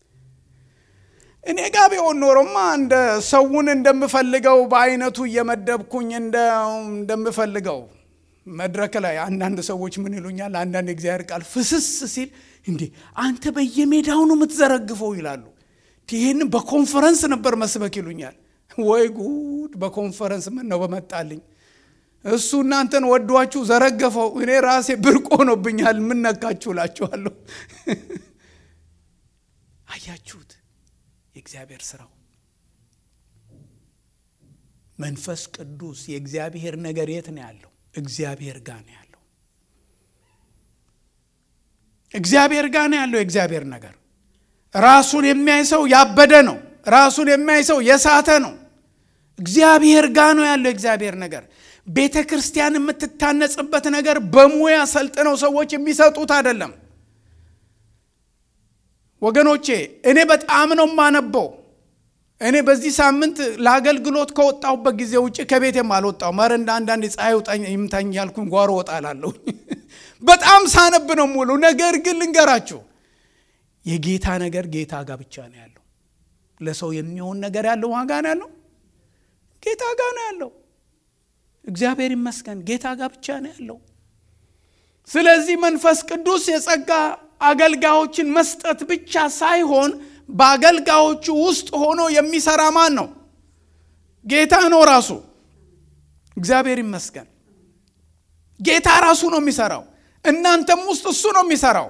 እኔ ጋ ቢሆን ኖሮማ እንደ ሰውን እንደምፈልገው በአይነቱ እየመደብኩኝ እንደምፈልገው መድረክ ላይ አንዳንድ ሰዎች ምን ይሉኛል? አንዳንድ የእግዚአብሔር ቃል ፍስስ ሲል እንዲህ አንተ በየሜዳው ነው የምትዘረግፈው ይላሉ። ይህን በኮንፈረንስ ነበር መስበክ ይሉኛል። ወይ ጉድ! በኮንፈረንስ ምን ነው በመጣልኝ እሱ እናንተን ወዷችሁ ዘረገፈው። እኔ ራሴ ብርቅ ሆኖብኛል። ምን ነካችሁ እላችኋለሁ። አያችሁት? የእግዚአብሔር ስራው መንፈስ ቅዱስ የእግዚአብሔር ነገር የት ነው ያለው? እግዚአብሔር ጋር ነው ያለው። እግዚአብሔር ጋር ነው ያለው የእግዚአብሔር ነገር። ራሱን የሚያይ ሰው ያበደ ነው። ራሱን የሚያይ ሰው የሳተ ነው። እግዚአብሔር ጋር ነው ያለው የእግዚአብሔር ነገር። ቤተ ክርስቲያን የምትታነጽበት ነገር በሙያ ሰልጥነው ሰዎች የሚሰጡት አይደለም። ወገኖቼ እኔ በጣም ነው የማነበው። እኔ በዚህ ሳምንት ለአገልግሎት ከወጣሁበት ጊዜ ውጭ ከቤቴም አልወጣሁም። ኧረ እንደ አንዳንድ ፀሐይ ይምታኝ ያልኩኝ ጓሮ ወጣላለሁ። በጣም ሳነብ ነው ሙሉ። ነገር ግን ልንገራችሁ የጌታ ነገር ጌታ ጋር ብቻ ነው ያለው። ለሰው የሚሆን ነገር ያለው ዋጋ ነው ያለው ጌታ ጋር ነው ያለው። እግዚአብሔር ይመስገን ጌታ ጋር ብቻ ነው ያለው። ስለዚህ መንፈስ ቅዱስ የጸጋ አገልጋዮችን መስጠት ብቻ ሳይሆን በአገልጋዮቹ ውስጥ ሆኖ የሚሰራ ማን ነው? ጌታ ነው ራሱ። እግዚአብሔር ይመስገን ጌታ ራሱ ነው የሚሰራው። እናንተም ውስጥ እሱ ነው የሚሰራው።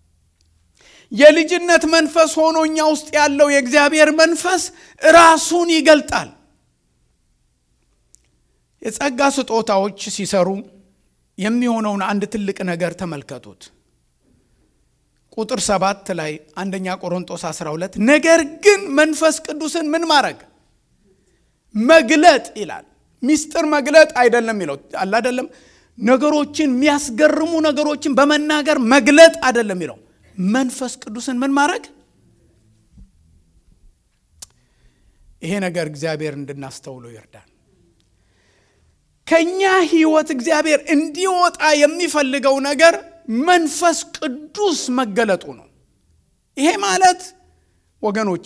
የልጅነት መንፈስ ሆኖ እኛ ውስጥ ያለው የእግዚአብሔር መንፈስ ራሱን ይገልጣል። የጸጋ ስጦታዎች ሲሰሩ የሚሆነውን አንድ ትልቅ ነገር ተመልከቱት። ቁጥር ሰባት ላይ አንደኛ ቆሮንጦስ 12 ነገር ግን መንፈስ ቅዱስን ምን ማድረግ መግለጥ ይላል። ሚስጥር መግለጥ አይደለም የሚለው አለ አይደለም። ነገሮችን የሚያስገርሙ ነገሮችን በመናገር መግለጥ አይደለም የሚለው መንፈስ ቅዱስን ምን ማድረግ ይሄ ነገር እግዚአብሔር እንድናስተውለው ይርዳል። ከኛ ህይወት እግዚአብሔር እንዲወጣ የሚፈልገው ነገር መንፈስ ቅዱስ መገለጡ ነው። ይሄ ማለት ወገኖቼ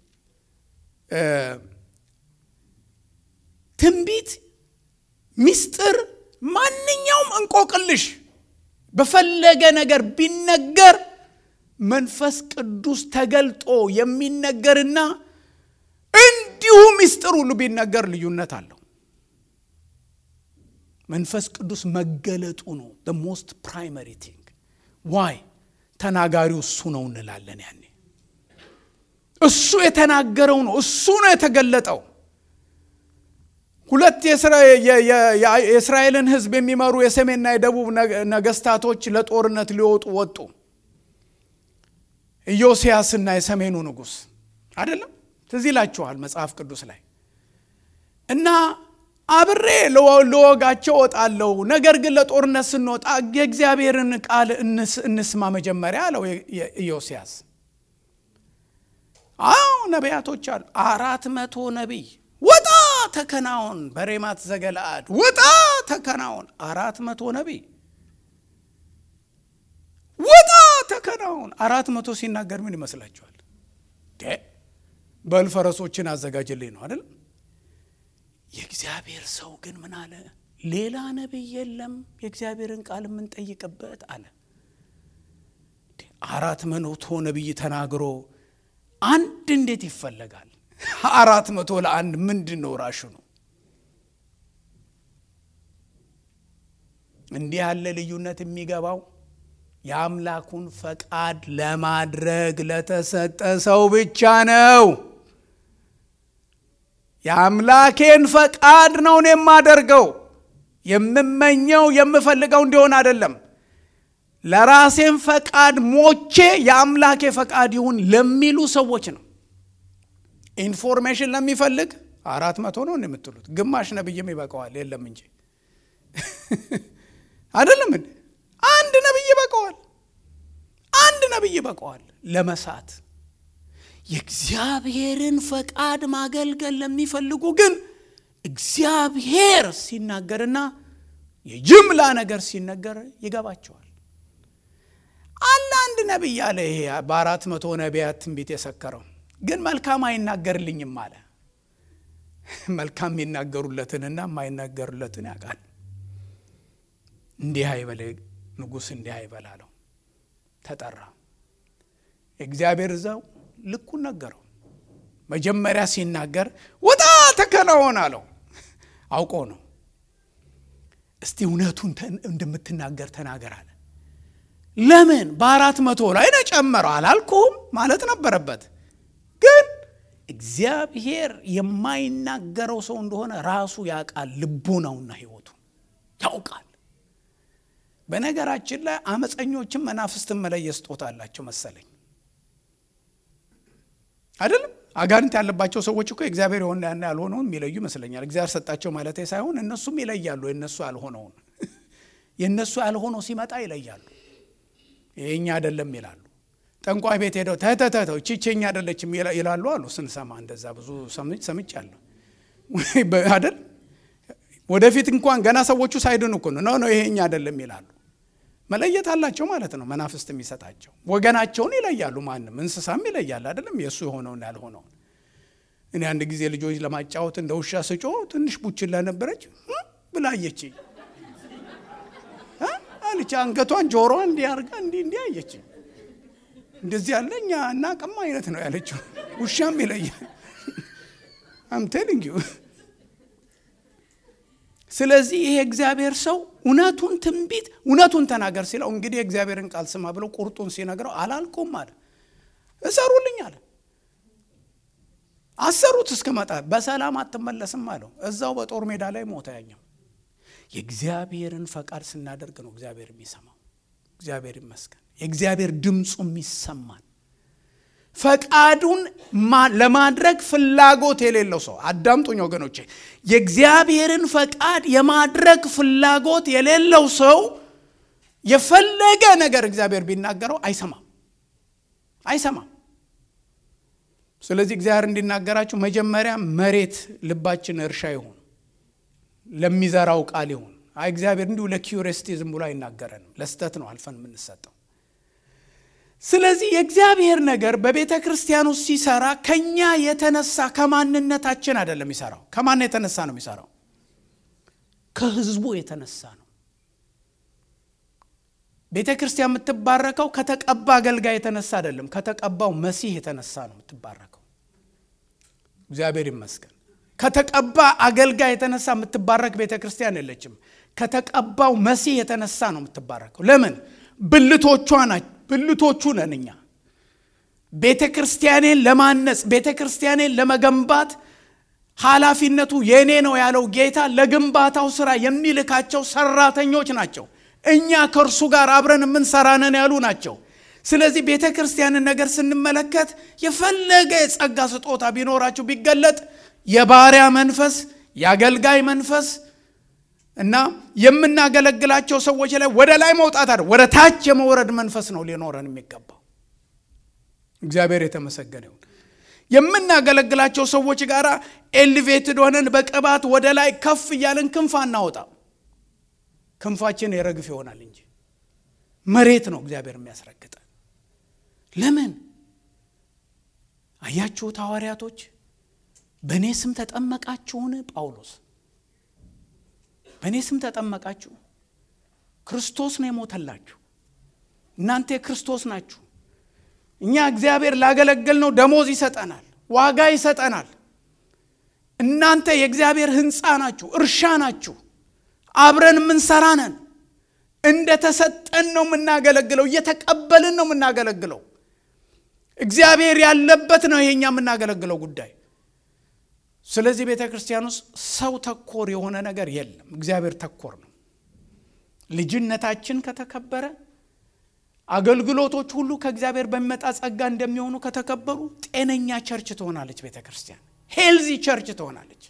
ትንቢት፣ ሚስጥር፣ ማንኛውም እንቆቅልሽ በፈለገ ነገር ቢነገር መንፈስ ቅዱስ ተገልጦ የሚነገርና እንዲሁ ሚስጥር ሁሉ ቢነገር ልዩነት አለው። መንፈስ ቅዱስ መገለጡ ነው ሞስት ፕራይመሪ ቲንግ ዋይ ተናጋሪው እሱ ነው እንላለን። ያኔ እሱ የተናገረው ነው፣ እሱ ነው የተገለጠው። ሁለት የእስራኤልን ሕዝብ የሚመሩ የሰሜንና የደቡብ ነገስታቶች ለጦርነት ሊወጡ ወጡ። ኢዮስያስና የሰሜኑ ንጉሥ አይደለም ትዝ ይላችኋል መጽሐፍ ቅዱስ ላይ እና አብሬ ልወጋቸው እወጣለሁ፣ ነገር ግን ለጦርነት ስንወጣ የእግዚአብሔርን ቃል እንስማ መጀመሪያ አለው ኢዮስያስ። አዎ ነቢያቶች አሉ። አራት መቶ ነቢይ ወጣ ተከናወን፣ በሬማት ዘገለአድ ወጣ ተከናወን። አራት መቶ ነቢይ ወጣ ተከናወን። አራት መቶ ሲናገር ምን ይመስላችኋል? በል ፈረሶችን አዘጋጅልኝ ነው አይደል? የእግዚአብሔር ሰው ግን ምን አለ? ሌላ ነቢይ የለም የእግዚአብሔርን ቃል የምንጠይቅበት አለ። አራት መቶ ነቢይ ተናግሮ አንድ እንዴት ይፈለጋል? አራት መቶ ለአንድ ምንድን ነው ራሹ ነው? እንዲህ ያለ ልዩነት የሚገባው የአምላኩን ፈቃድ ለማድረግ ለተሰጠ ሰው ብቻ ነው። የአምላኬን ፈቃድ ነው እኔ የማደርገው። የምመኘው የምፈልገው እንዲሆን አይደለም። ለራሴን ፈቃድ ሞቼ የአምላኬ ፈቃድ ይሁን ለሚሉ ሰዎች ነው። ኢንፎርሜሽን ለሚፈልግ አራት መቶ ነው የምትሉት፣ ግማሽ ነብይም ይበቀዋል። የለም እንጂ አይደለም እንዴ? አንድ ነብይ ይበቀዋል። አንድ ነብይ ይበቀዋል ለመሳት የእግዚአብሔርን ፈቃድ ማገልገል ለሚፈልጉ ግን እግዚአብሔር ሲናገርና የጅምላ ነገር ሲነገር ይገባቸዋል። አለ አንድ ነቢይ አለ። ይሄ በአራት መቶ ነቢያት ትንቢት የሰከረው ግን መልካም አይናገርልኝም አለ። መልካም የሚናገሩለትንና የማይናገሩለትን ያውቃል። እንዲህ አይበል ንጉሥ፣ እንዲህ አይበል አለው። ተጠራ። እግዚአብሔር እዛው ልኩን ነገረው። መጀመሪያ ሲናገር ወጣ ተከናወን አለው። አውቆ ነው። እስቲ እውነቱን እንደምትናገር ተናገር አለ። ለምን በአራት መቶ ላይ ነው ጨመረው አላልኩም ማለት ነበረበት። ግን እግዚአብሔር የማይናገረው ሰው እንደሆነ ራሱ ያውቃል። ልቡ ነውና ሕይወቱ ያውቃል። በነገራችን ላይ አመፀኞችን መናፍስትን መለየት ስጦታ አላቸው መሰለኝ አይደለም። አጋንንት ያለባቸው ሰዎች እኮ እግዚአብሔር የሆነ ያን ያልሆነውን የሚለዩ ይመስለኛል። እግዚአብሔር ሰጣቸው ማለት ሳይሆን እነሱም ይለያሉ። የእነሱ ያልሆነውን የእነሱ ያልሆነው ሲመጣ ይለያሉ። ይሄኛ አይደለም ይላሉ። ጠንቋይ ቤት ሄደው ተተተተው ቺቼኛ አይደለችም ይላሉ አሉ። ስንሰማ እንደዛ ብዙ ሰምቻለሁ አይደል። ወደፊት እንኳን ገና ሰዎቹ ሳይድኑ እኮ ነው ነው ይሄኛ አይደለም ይላሉ። መለየት አላቸው ማለት ነው። መናፍስት የሚሰጣቸው ወገናቸውን ይለያሉ። ማንም እንስሳም ይለያል አይደለም የእሱ የሆነውን ያልሆነውን። እኔ አንድ ጊዜ ልጆች ለማጫወት እንደ ውሻ ስጮ ትንሽ ቡችላ ነበረች ብላየችኝ አለች። አንገቷን ጆሮዋን እንዲህ አድርጋ እንዲህ እንዲህ አየችኝ። እንደዚህ ያለ እኛ እናቅም አይነት ነው ያለችው። ውሻም ይለያል። አም ቴሊንግ ዩ ስለዚህ ይሄ እግዚአብሔር ሰው እውነቱን ትንቢት እውነቱን ተናገር ሲለው እንግዲህ የእግዚአብሔርን ቃል ስማ ብለው ቁርጡን ሲነግረው አላልኩም አለ። እሰሩልኝ አለ። አሰሩት እስክመጣ በሰላም አትመለስም አለው። እዛው በጦር ሜዳ ላይ ሞተ ያኛው። የእግዚአብሔርን ፈቃድ ስናደርግ ነው እግዚአብሔር የሚሰማው። እግዚአብሔር ይመስገን። የእግዚአብሔር ድምፁም ይሰማል። ፈቃዱን ለማድረግ ፍላጎት የሌለው ሰው አዳምጡኝ ወገኖቼ፣ የእግዚአብሔርን ፈቃድ የማድረግ ፍላጎት የሌለው ሰው የፈለገ ነገር እግዚአብሔር ቢናገረው አይሰማም አይሰማም። ስለዚህ እግዚአብሔር እንዲናገራችሁ መጀመሪያ መሬት ልባችን እርሻ ይሁን፣ ለሚዘራው ቃል ይሁን። አይ እግዚአብሔር እንዲሁ ለኪዩሪስቲ ዝም ብሎ አይናገረንም። ለስተት ነው አልፈን የምንሰጠው። ስለዚህ የእግዚአብሔር ነገር በቤተ ክርስቲያን ውስጥ ሲሰራ ከኛ የተነሳ ከማንነታችን አይደለም የሚሰራው። ከማን የተነሳ ነው የሚሰራው? ከህዝቡ የተነሳ ነው። ቤተ ክርስቲያን የምትባረከው ከተቀባ አገልጋይ የተነሳ አይደለም፣ ከተቀባው መሲህ የተነሳ ነው የምትባረከው። እግዚአብሔር ይመስገን። ከተቀባ አገልጋይ የተነሳ የምትባረክ ቤተ ክርስቲያን የለችም። ከተቀባው መሲህ የተነሳ ነው የምትባረከው። ለምን? ብልቶቿ ናቸው። ብልቶቹ ነን እኛ። ቤተ ክርስቲያኔን ለማነጽ ቤተ ክርስቲያኔን ለመገንባት ኃላፊነቱ የእኔ ነው ያለው ጌታ ለግንባታው ስራ የሚልካቸው ሰራተኞች ናቸው። እኛ ከእርሱ ጋር አብረን የምንሰራነን ያሉ ናቸው። ስለዚህ ቤተ ክርስቲያንን ነገር ስንመለከት የፈለገ የጸጋ ስጦታ ቢኖራችሁ ቢገለጥ የባሪያ መንፈስ፣ የአገልጋይ መንፈስ እና የምናገለግላቸው ሰዎች ላይ ወደ ላይ መውጣት አይደል፣ ወደ ታች የመውረድ መንፈስ ነው ሊኖረን የሚገባው። እግዚአብሔር የተመሰገነ ይሁን። የምናገለግላቸው ሰዎች ጋር ኤሊቬትድ ሆነን በቅባት ወደ ላይ ከፍ እያለን ክንፍ አናወጣም። ክንፋችን የረግፍ ይሆናል እንጂ መሬት ነው እግዚአብሔር የሚያስረግጠን። ለምን አያችሁት? ሐዋርያቶች በእኔ ስም ተጠመቃችሁን? ጳውሎስ በእኔ ስም ተጠመቃችሁ። ክርስቶስ ነው የሞተላችሁ። እናንተ የክርስቶስ ናችሁ። እኛ እግዚአብሔር ላገለገልነው ደሞዝ ይሰጠናል፣ ዋጋ ይሰጠናል። እናንተ የእግዚአብሔር ሕንፃ ናችሁ፣ እርሻ ናችሁ። አብረን የምንሰራ ነን። እንደ ተሰጠን ነው የምናገለግለው፣ እየተቀበልን ነው የምናገለግለው። እግዚአብሔር ያለበት ነው ይሄኛ የምናገለግለው ጉዳይ። ስለዚህ ቤተ ክርስቲያን ውስጥ ሰው ተኮር የሆነ ነገር የለም፣ እግዚአብሔር ተኮር ነው። ልጅነታችን ከተከበረ አገልግሎቶች ሁሉ ከእግዚአብሔር በሚመጣ ጸጋ እንደሚሆኑ ከተከበሩ ጤነኛ ቸርች ትሆናለች ቤተ ክርስቲያን፣ ሄልዚ ቸርች ትሆናለች።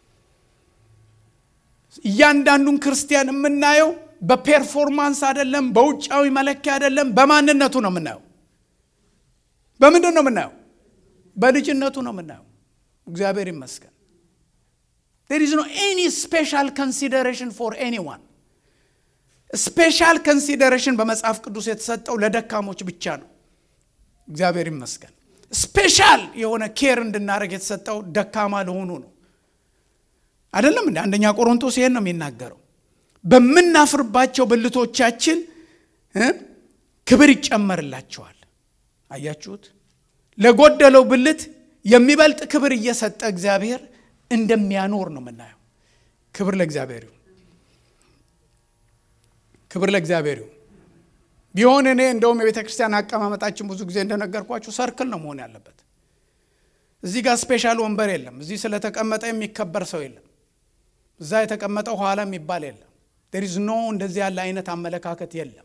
እያንዳንዱን ክርስቲያን የምናየው በፔርፎርማንስ አይደለም፣ በውጫዊ መለኪያ አይደለም፣ በማንነቱ ነው የምናየው። በምንድን ነው የምናየው? በልጅነቱ ነው የምናየው። እግዚአብሔር ይመስገን። ዴር ኢዝ ኖ ኤኒ ስፔሻል ኮንሲደሬሽን ፎር ኤኒዋን። ስፔሻል ኮንሲደሬሽን በመጽሐፍ ቅዱስ የተሰጠው ለደካሞች ብቻ ነው። እግዚአብሔር ይመስገን። ስፔሻል የሆነ ኬር እንድናደርግ የተሰጠው ደካማ ለሆኑ ነው። አይደለም እንደ አንደኛ ቆሮንቶስ ይሄን ነው የሚናገረው። በምናፍርባቸው ብልቶቻችን ክብር ይጨመርላቸዋል። አያችሁት? ለጎደለው ብልት የሚበልጥ ክብር እየሰጠ እግዚአብሔር እንደሚያኖር ነው የምናየው። ክብር ለእግዚአብሔር ይሁን። ክብር ለእግዚአብሔር ይሁን። ቢሆን እኔ እንደውም የቤተ ክርስቲያን አቀማመጣችን ብዙ ጊዜ እንደነገርኳችሁ ሰርክል ነው መሆን ያለበት። እዚህ ጋር ስፔሻል ወንበር የለም። እዚህ ስለተቀመጠ የሚከበር ሰው የለም። እዛ የተቀመጠው ኋላ የሚባል የለም። ዴሪዝ ኖ እንደዚህ ያለ አይነት አመለካከት የለም።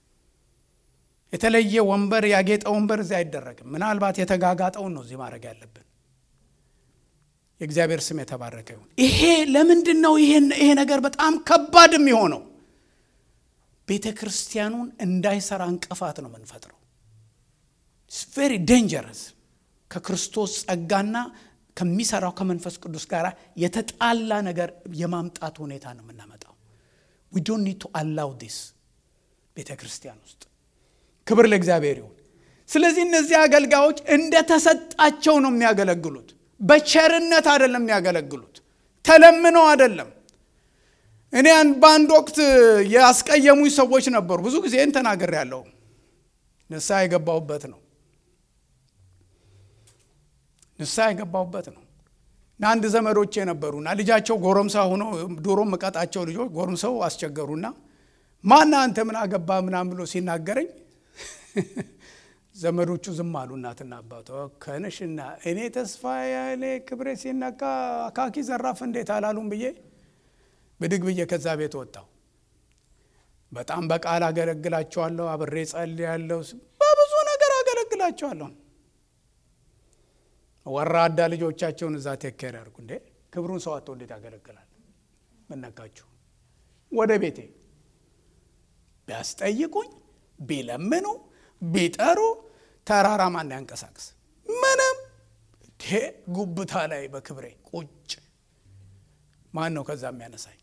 የተለየ ወንበር ያጌጠ ወንበር እዚህ አይደረግም። ምናልባት የተጋጋጠውን ነው እዚህ ማድረግ ያለብን። የእግዚአብሔር ስም የተባረከ ይሁን። ይሄ ለምንድን ነው ይሄ ነገር በጣም ከባድ የሚሆነው? ቤተ ክርስቲያኑን እንዳይሰራ እንቅፋት ነው የምንፈጥረው። ቬሪ ዴንጀረስ ከክርስቶስ ጸጋና ከሚሰራው ከመንፈስ ቅዱስ ጋር የተጣላ ነገር የማምጣት ሁኔታ ነው የምናመጣው። ዊ ዶንት ኒድ ቱ አላው ዲስ ቤተ ክርስቲያን ውስጥ ክብር ለእግዚአብሔር ይሁን። ስለዚህ እነዚህ አገልጋዮች እንደተሰጣቸው ነው የሚያገለግሉት። በቸርነት አይደለም የሚያገለግሉት፣ ተለምነው አይደለም። እኔ በአንድ ወቅት ያስቀየሙኝ ሰዎች ነበሩ። ብዙ ጊዜ ተናገር ያለው ንስሐ የገባሁበት ነው ንስሐ የገባሁበት ነው። እና አንድ ዘመዶቼ ነበሩና ልጃቸው ጎረምሳ ሆኖ ድሮ መቀጣቸው ልጆች ጎረምሰው አስቸገሩና ማና አንተ ምን አገባ ምናምን ብሎ ሲናገረኝ ዘመዶቹ ዝም አሉ። እናትና አባቷ ከነሽና እኔ ተስፋ ያሌ ክብሬ ሲነካ አካኪ ዘራፍ እንዴት አላሉም ብዬ ብድግ ብዬ ከዛ ቤት ወጣሁ። በጣም በቃል አገለግላቸዋለሁ፣ አብሬ ጸልያለሁ፣ በብዙ ነገር አገለግላቸዋለሁ። ወራዳ ልጆቻቸውን እዛ ቴኬር ያርጉ። እንዴ ክብሩን ሰው አጥቶ እንዴት ያገለግላል? ምነካችሁ? ወደ ቤቴ ቢያስጠይቁኝ ቢለምኑ ቢጠሩ ተራራ ማን ያንቀሳቅስ? ምንም ጉብታ ላይ በክብሬ ቁጭ ማን ነው ከዛ የሚያነሳኝ?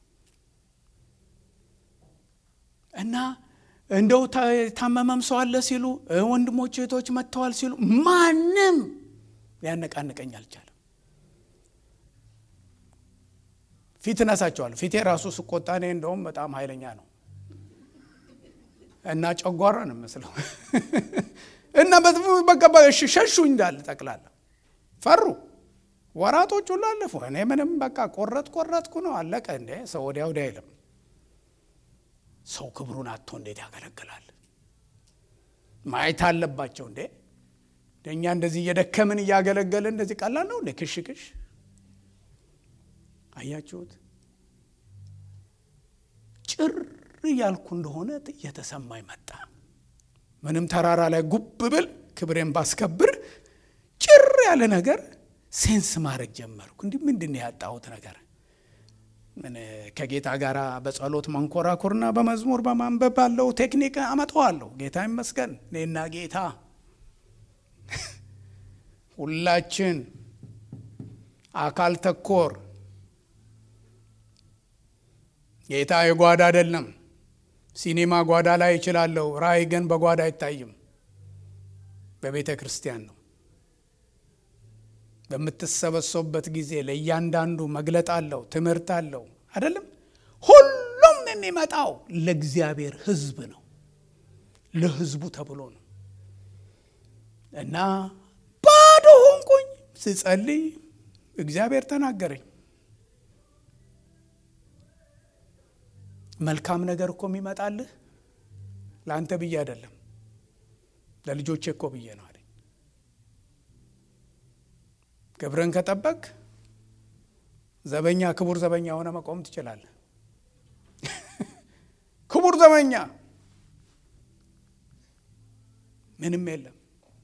እና እንደው ታመመም ሰው አለ ሲሉ ወንድሞች እህቶች መጥተዋል ሲሉ ማንም ሊያነቃንቀኝ አልቻለም። ፊት እነሳቸዋለሁ። ፊቴ ራሱ ስቆጣ እኔ እንደውም በጣም ኃይለኛ ነው እና ጨጓራ ነው መስለው እና በቃ ሸሹ እንዳለ ጠቅላላ ፈሩ። ወራቶች ሁሉ አለፉ። እኔ ምንም በቃ ቆረጥ ቆረጥኩ ነው አለቀ። እንዴ ሰው ወዲያ ወዲያ አይልም። ሰው ክብሩን አጥቶ እንዴት ያገለግላል? ማየት አለባቸው። እንዴ እኛ እንደዚህ እየደከምን እያገለገልን እንደዚህ ቀላል ነው እንዴ? ክሽ ክሽ አያችሁት? ጭር እያልኩ እንደሆነ እየተሰማኝ መጣ። ምንም ተራራ ላይ ጉብ ብል ክብሬን ባስከብር ጭር ያለ ነገር ሴንስ ማድረግ ጀመርኩ። እንዲህ ምንድን ነው ያጣሁት ነገር? ምን ከጌታ ጋር በጸሎት መንኮራኩርና በመዝሙር በማንበብ ባለው ቴክኒክ አመጣዋለሁ። ጌታ ይመስገን። እኔና ጌታ ሁላችን አካል ተኮር ጌታ የጓዳ አይደለም። ሲኒማ ጓዳ ላይ ይችላለሁ፣ ራእይ ግን በጓዳ አይታይም። በቤተ ክርስቲያን ነው። በምትሰበሰቡበት ጊዜ ለእያንዳንዱ መግለጥ አለው፣ ትምህርት አለው አይደለም። ሁሉም የሚመጣው ለእግዚአብሔር ሕዝብ ነው፣ ለሕዝቡ ተብሎ ነው እና ባዶ ሆንኩኝ። ስጸልይ እግዚአብሔር ተናገረኝ። መልካም ነገር እኮ የሚመጣልህ ለአንተ ብዬ አይደለም ለልጆቼ እኮ ብዬ ነው አለኝ። ክብርን ከጠበቅ ዘበኛ ክቡር ዘበኛ ሆነ መቆም ትችላለህ። ክቡር ዘበኛ ምንም የለም።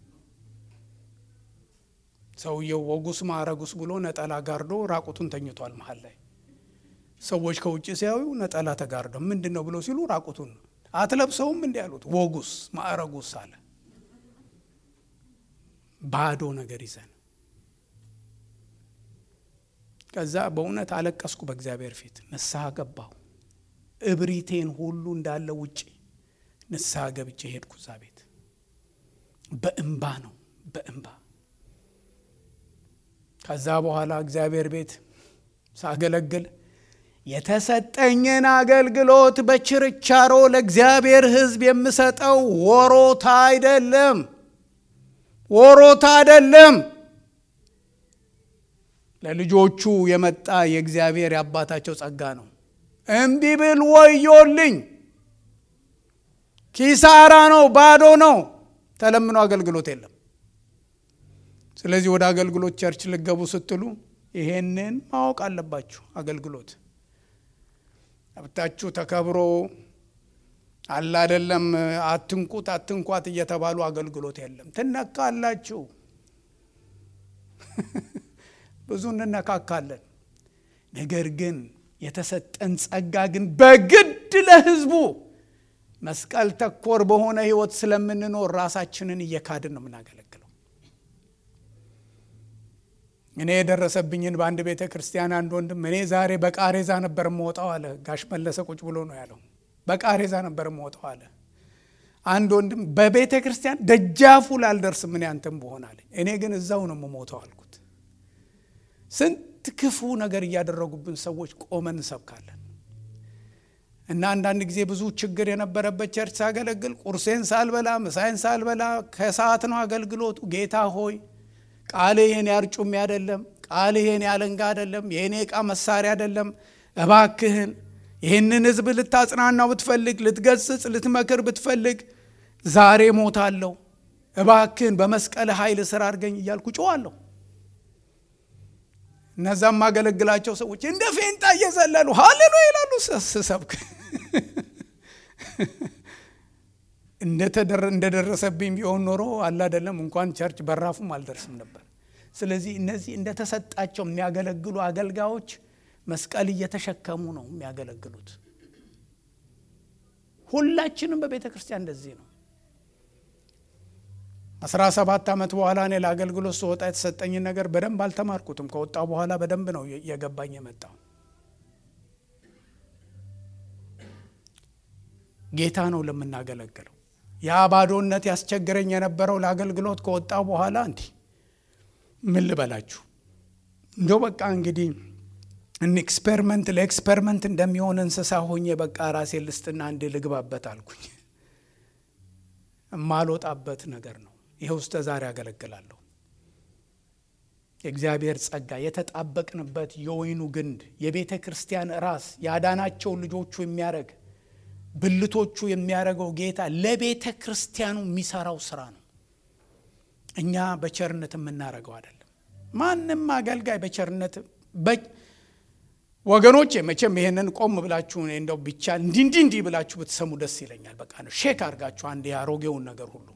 ሰውየው ወጉስ ማዕረጉስ ብሎ ነጠላ ጋርዶ ራቁቱን ተኝቷል መሀል ላይ ሰዎች ከውጭ ሲያዩ ነጠላ ተጋርደው ምንድን ነው ብለው ሲሉ ራቁቱን አትለብሰውም እንዲ ያሉት ወጉስ ማዕረጉስ አለ። ባዶ ነገር ይዘን ከዛ በእውነት አለቀስኩ በእግዚአብሔር ፊት ንስሐ ገባሁ። እብሪቴን ሁሉ እንዳለ ውጭ ንስሐ ገብቼ ሄድኩ። እዛ ቤት በእንባ ነው በእንባ ከዛ በኋላ እግዚአብሔር ቤት ሳገለግል የተሰጠኝን አገልግሎት በችርቻሮ ለእግዚአብሔር ሕዝብ የምሰጠው ወሮታ አይደለም፣ ወሮታ አይደለም። ለልጆቹ የመጣ የእግዚአብሔር የአባታቸው ጸጋ ነው። እምቢ ብል ወዮልኝ፣ ኪሳራ ነው፣ ባዶ ነው። ተለምኖ አገልግሎት የለም። ስለዚህ ወደ አገልግሎት ቸርች ልገቡ ስትሉ ይሄንን ማወቅ አለባችሁ። አገልግሎት መብታችሁ ተከብሮ አለ አይደለም። አትንኩት አትንኳት እየተባሉ አገልግሎት የለም። ትነካላችሁ። ብዙ እንነካካለን። ነገር ግን የተሰጠን ጸጋ ግን በግድ ለሕዝቡ መስቀል ተኮር በሆነ ሕይወት ስለምንኖር ራሳችንን እየካድን ነው የምናገለግለው። እኔ የደረሰብኝን በአንድ ቤተ ክርስቲያን አንድ ወንድም እኔ ዛሬ በቃሬዛ ነበር የምወጣው አለ። ጋሽ መለሰ ቁጭ ብሎ ነው ያለው። በቃሬዛ ነበር የምወጣው አለ። አንድ ወንድም በቤተ ክርስቲያን ደጃፉ ላልደርስም እኔ አንተም በሆን አለ። እኔ ግን እዛው ነው የምሞተው አልኩት። ስንት ክፉ ነገር እያደረጉብን ሰዎች ቆመን እንሰብካለን። እና አንዳንድ ጊዜ ብዙ ችግር የነበረበት ቸርች ሳገለግል ቁርሴን ሳልበላ ምሳይን ሳልበላ ከሰዓት ነው አገልግሎቱ። ጌታ ሆይ ቃል ይህን ያርጩሜ አይደለም፣ ቃል ይህን ያለንጋ አይደለም፣ የእኔ ዕቃ መሳሪያ አይደለም። እባክህን ይህንን ሕዝብ ልታጽናናው ብትፈልግ፣ ልትገስጽ ልትመክር ብትፈልግ ዛሬ ሞታለሁ፣ እባክህን በመስቀል ኃይል ስራ አድርገኝ እያልኩ ጮዋለሁ። እነዛም ማገለግላቸው ሰዎች እንደ ፌንጣ እየዘለሉ ሀሌሉ ይላሉ ስሰብክ እንደደረሰብኝ ቢሆን ኖሮ አላደለም እንኳን ቸርች በራፉም አልደርስም ነበር። ስለዚህ እነዚህ እንደተሰጣቸው የሚያገለግሉ አገልጋዮች መስቀል እየተሸከሙ ነው የሚያገለግሉት። ሁላችንም በቤተ ክርስቲያን እንደዚህ ነው። አስራ ሰባት ዓመት በኋላ እኔ ለአገልግሎት ስወጣ የተሰጠኝን ነገር በደንብ አልተማርኩትም። ከወጣው በኋላ በደንብ ነው የገባኝ የመጣው። ጌታ ነው ለምናገለግለው። ያ ባዶነት ያስቸግረኝ የነበረው ለአገልግሎት ከወጣው በኋላ እንዲህ ምን ልበላችሁ እንደው በቃ እንግዲህ እን ኤክስፐሪመንት ለኤክስፐሪመንት እንደሚሆን እንስሳ ሆኜ በቃ ራሴ ልስጥና እንድ ልግባበት አልኩኝ። የማልወጣበት ነገር ነው። ይኸው እስከ ዛሬ አገለግላለሁ። የእግዚአብሔር ጸጋ የተጣበቅንበት የወይኑ ግንድ የቤተ ክርስቲያን ራስ ያዳናቸው ልጆቹ የሚያደርግ ብልቶቹ የሚያደርገው ጌታ ለቤተ ክርስቲያኑ የሚሰራው ስራ ነው። እኛ በቸርነት የምናደርገው አይደለም። ማንም አገልጋይ በቸርነት ወገኖቼ መቼም ይሄንን ቆም ብላችሁ እንደው ብቻ እንዲህ እንዲህ እንዲህ ብላችሁ ብትሰሙ ደስ ይለኛል። በቃ ነው ሼክ አድርጋችሁ አንድ ያሮጌውን ነገር ሁሉ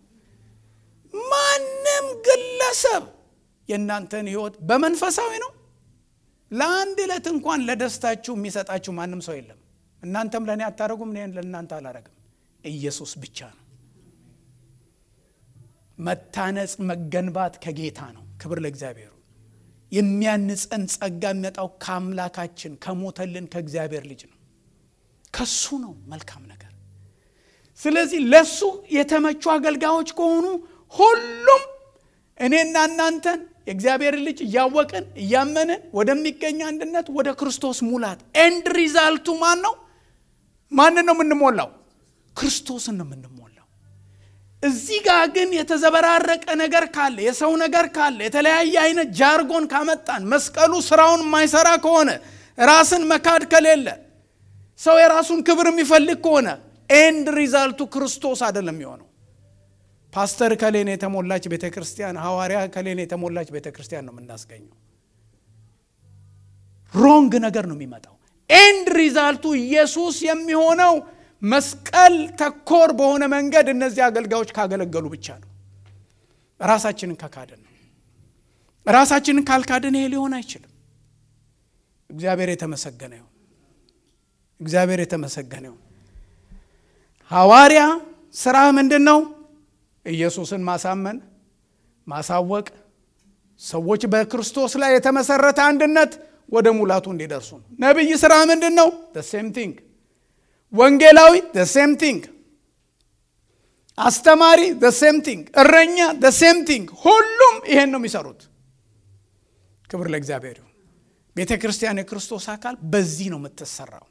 ማንም ግለሰብ የእናንተን ህይወት በመንፈሳዊ ነው ለአንድ ዕለት እንኳን ለደስታችሁ የሚሰጣችሁ ማንም ሰው የለም። እናንተም ለእኔ አታረጉም፣ እኔ ለእናንተ አላረግም። ኢየሱስ ብቻ ነው። መታነጽ መገንባት ከጌታ ነው። ክብር ለእግዚአብሔሩ። የሚያንጸን ጸጋ የሚመጣው ከአምላካችን ከሞተልን ከእግዚአብሔር ልጅ ነው። ከሱ ነው መልካም ነገር። ስለዚህ ለሱ የተመቹ አገልጋዮች ከሆኑ ሁሉም እኔና እናንተን የእግዚአብሔር ልጅ እያወቅን እያመንን ወደሚገኝ አንድነት ወደ ክርስቶስ ሙላት ኤንድ ሪዛልቱ ማን ነው? ማንን ነው የምንሞላው? ክርስቶስን ነው የምንሞላው። እዚህ ጋር ግን የተዘበራረቀ ነገር ካለ የሰው ነገር ካለ የተለያየ አይነት ጃርጎን ካመጣን መስቀሉ ስራውን የማይሰራ ከሆነ ራስን መካድ ከሌለ ሰው የራሱን ክብር የሚፈልግ ከሆነ ኤንድ ሪዛልቱ ክርስቶስ አይደለም የሚሆነው። ፓስተር ከሌን የተሞላች ቤተ ክርስቲያን፣ ሐዋርያ ከሌን የተሞላች ቤተ ክርስቲያን ነው የምናስገኘው። ሮንግ ነገር ነው የሚመጣው። ኤንድ ሪዛልቱ ኢየሱስ የሚሆነው መስቀል ተኮር በሆነ መንገድ እነዚህ አገልጋዮች ካገለገሉ ብቻ ነው። ራሳችንን ከካድን ነው። ራሳችንን ካልካድን ይሄ ሊሆን አይችልም። እግዚአብሔር የተመሰገነ ይሁን። እግዚአብሔር የተመሰገነ ይሁን። ሐዋርያ ስራ ምንድን ነው? ኢየሱስን ማሳመን፣ ማሳወቅ፣ ሰዎች በክርስቶስ ላይ የተመሰረተ አንድነት ወደ ሙላቱ እንዲደርሱ ነው። ነቢይ ስራ ምንድን ነው? ሴም ቲንግ። ወንጌላዊ ሴም ቲንግ። አስተማሪ ሴም ቲንግ። እረኛ ሴም ቲንግ። ሁሉም ይሄን ነው የሚሰሩት። ክብር ለእግዚአብሔር ይሁን። ቤተ ክርስቲያን የክርስቶስ አካል በዚህ ነው የምትሰራው።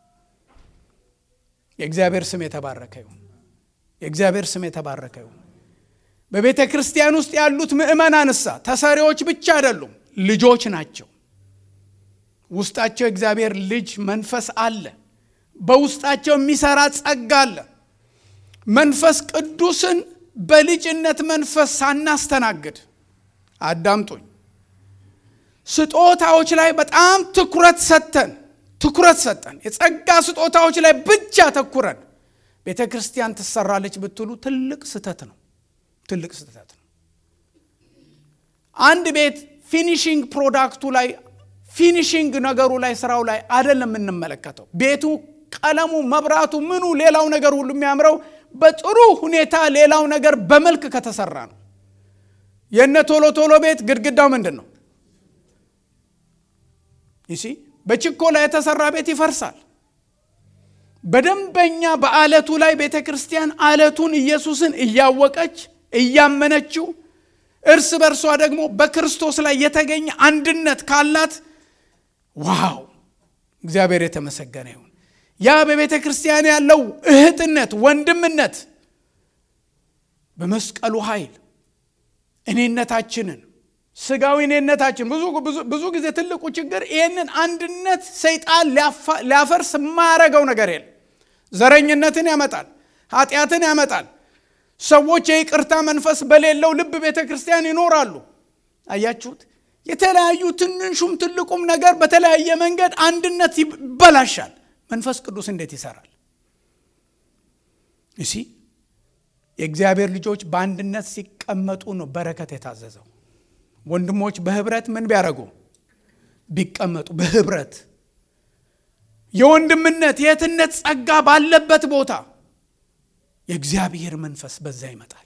የእግዚአብሔር ስም የተባረከ ይሁን። የእግዚአብሔር ስም የተባረከ ይሁን። በቤተ ክርስቲያን ውስጥ ያሉት ምእመናንሳ ተሰሪዎች ብቻ አይደሉም፣ ልጆች ናቸው። ውስጣቸው የእግዚአብሔር ልጅ መንፈስ አለ። በውስጣቸው የሚሰራ ጸጋ አለ። መንፈስ ቅዱስን በልጅነት መንፈስ ሳናስተናግድ አዳምጡኝ፣ ስጦታዎች ላይ በጣም ትኩረት ሰጥተን ትኩረት ሰጠን የጸጋ ስጦታዎች ላይ ብቻ ተኩረን ቤተ ክርስቲያን ትሰራለች ብትሉ ትልቅ ስህተት ነው። ትልቅ ስህተት ነው። አንድ ቤት ፊኒሽንግ ፕሮዳክቱ ላይ ፊኒሽንግ ነገሩ ላይ ስራው ላይ አይደለም የምንመለከተው። ቤቱ፣ ቀለሙ፣ መብራቱ፣ ምኑ፣ ሌላው ነገር ሁሉ የሚያምረው በጥሩ ሁኔታ ሌላው ነገር በመልክ ከተሰራ ነው። የነ ቶሎ ቶሎ ቤት ግድግዳው ምንድን ነው? ይሲ በችኮላ የተሰራ ቤት ይፈርሳል። በደንበኛ በአለቱ ላይ ቤተ ክርስቲያን አለቱን ኢየሱስን እያወቀች እያመነችው እርስ በርሷ ደግሞ በክርስቶስ ላይ የተገኘ አንድነት ካላት ዋው እግዚአብሔር የተመሰገነ ይሁን። ያ በቤተ ክርስቲያን ያለው እህትነት፣ ወንድምነት በመስቀሉ ኃይል እኔነታችንን ስጋዊ እኔነታችን ብዙ ጊዜ ትልቁ ችግር ይህንን አንድነት ሰይጣን ሊያፈርስ የማያረገው ነገር የለም። ዘረኝነትን ያመጣል፣ ኃጢአትን ያመጣል። ሰዎች የይቅርታ መንፈስ በሌለው ልብ ቤተ ክርስቲያን ይኖራሉ። አያችሁት? የተለያዩ ትንሹም ትልቁም ነገር በተለያየ መንገድ አንድነት ይበላሻል። መንፈስ ቅዱስ እንዴት ይሰራል? እሲ የእግዚአብሔር ልጆች በአንድነት ሲቀመጡ ነው በረከት የታዘዘው። ወንድሞች በህብረት ምን ቢያደርጉ ቢቀመጡ በህብረት የወንድምነት የእህትነት ጸጋ ባለበት ቦታ የእግዚአብሔር መንፈስ በዛ ይመጣል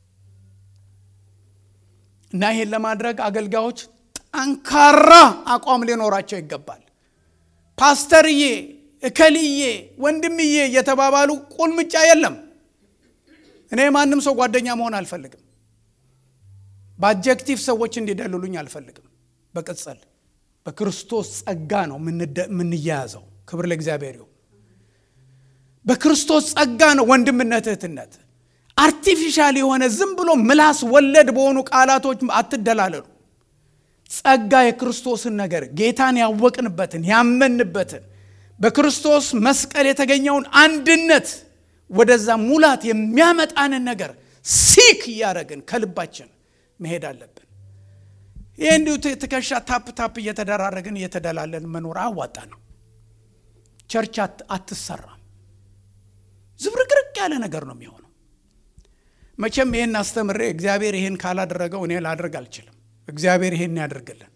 እና ይሄን ለማድረግ አገልጋዮች ጠንካራ አቋም ሊኖራቸው ይገባል። ፓስተርዬ፣ እከልዬ፣ ወንድምዬ እየተባባሉ ቁልምጫ የለም። እኔ ማንም ሰው ጓደኛ መሆን አልፈልግም። በአጀክቲቭ ሰዎች እንዲደልሉኝ አልፈልግም። በቅጽል በክርስቶስ ጸጋ ነው የምንያያዘው። ክብር ለእግዚአብሔር ይሁን። በክርስቶስ ጸጋ ነው ወንድምነት፣ እህትነት። አርቲፊሻል የሆነ ዝም ብሎ ምላስ ወለድ በሆኑ ቃላቶች አትደላለሉ። ጸጋ የክርስቶስን ነገር ጌታን ያወቅንበትን ያመንበትን በክርስቶስ መስቀል የተገኘውን አንድነት ወደዛ ሙላት የሚያመጣንን ነገር ሲክ እያደረግን ከልባችን መሄድ አለብን። ይህ እንዲሁ ትከሻ ታፕ ታፕ እየተደራረግን እየተደላለን መኖር አዋጣ ነው ቸርች አትሰራም። ዝብርቅርቅ ያለ ነገር ነው የሚሆነው። መቼም ይህን አስተምሬ እግዚአብሔር ይህን ካላደረገው እኔ ላድርግ አልችልም። እግዚአብሔር ይህን ያደርግልን።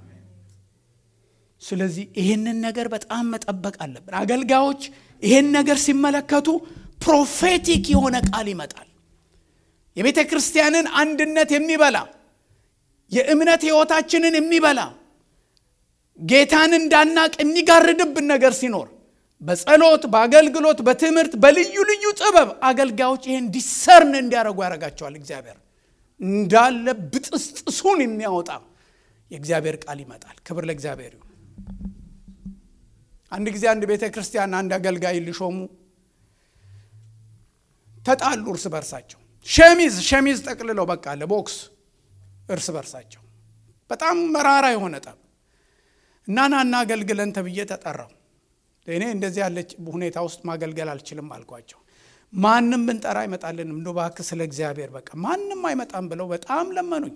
ስለዚህ ይህንን ነገር በጣም መጠበቅ አለብን። አገልጋዮች ይህን ነገር ሲመለከቱ ፕሮፌቲክ የሆነ ቃል ይመጣል። የቤተ ክርስቲያንን አንድነት የሚበላ የእምነት ሕይወታችንን የሚበላ ጌታን እንዳናቅ የሚጋርድብን ነገር ሲኖር በጸሎት፣ በአገልግሎት፣ በትምህርት፣ በልዩ ልዩ ጥበብ አገልጋዮች ይህን ዲሰርን እንዲያደርጉ ያደርጋቸዋል። እግዚአብሔር እንዳለ ብጥስጥሱን የሚያወጣ የእግዚአብሔር ቃል ይመጣል። ክብር ለእግዚአብሔር ይሁን። አንድ ጊዜ አንድ ቤተ ክርስቲያን አንድ አገልጋይ ሊሾሙ ተጣሉ እርስ በርሳቸው። ሸሚዝ ሸሚዝ ጠቅልለው በቃ ለቦክስ እርስ በርሳቸው በጣም መራራ የሆነ ጠብ እና ናና አገልግለን ተብዬ ተጠራው። እኔ እንደዚህ ያለች ሁኔታ ውስጥ ማገልገል አልችልም አልኳቸው። ማንም ብንጠራ አይመጣልንም፣ እንዶ እባክህ ስለ እግዚአብሔር በቃ ማንም አይመጣም ብለው በጣም ለመኑኝ።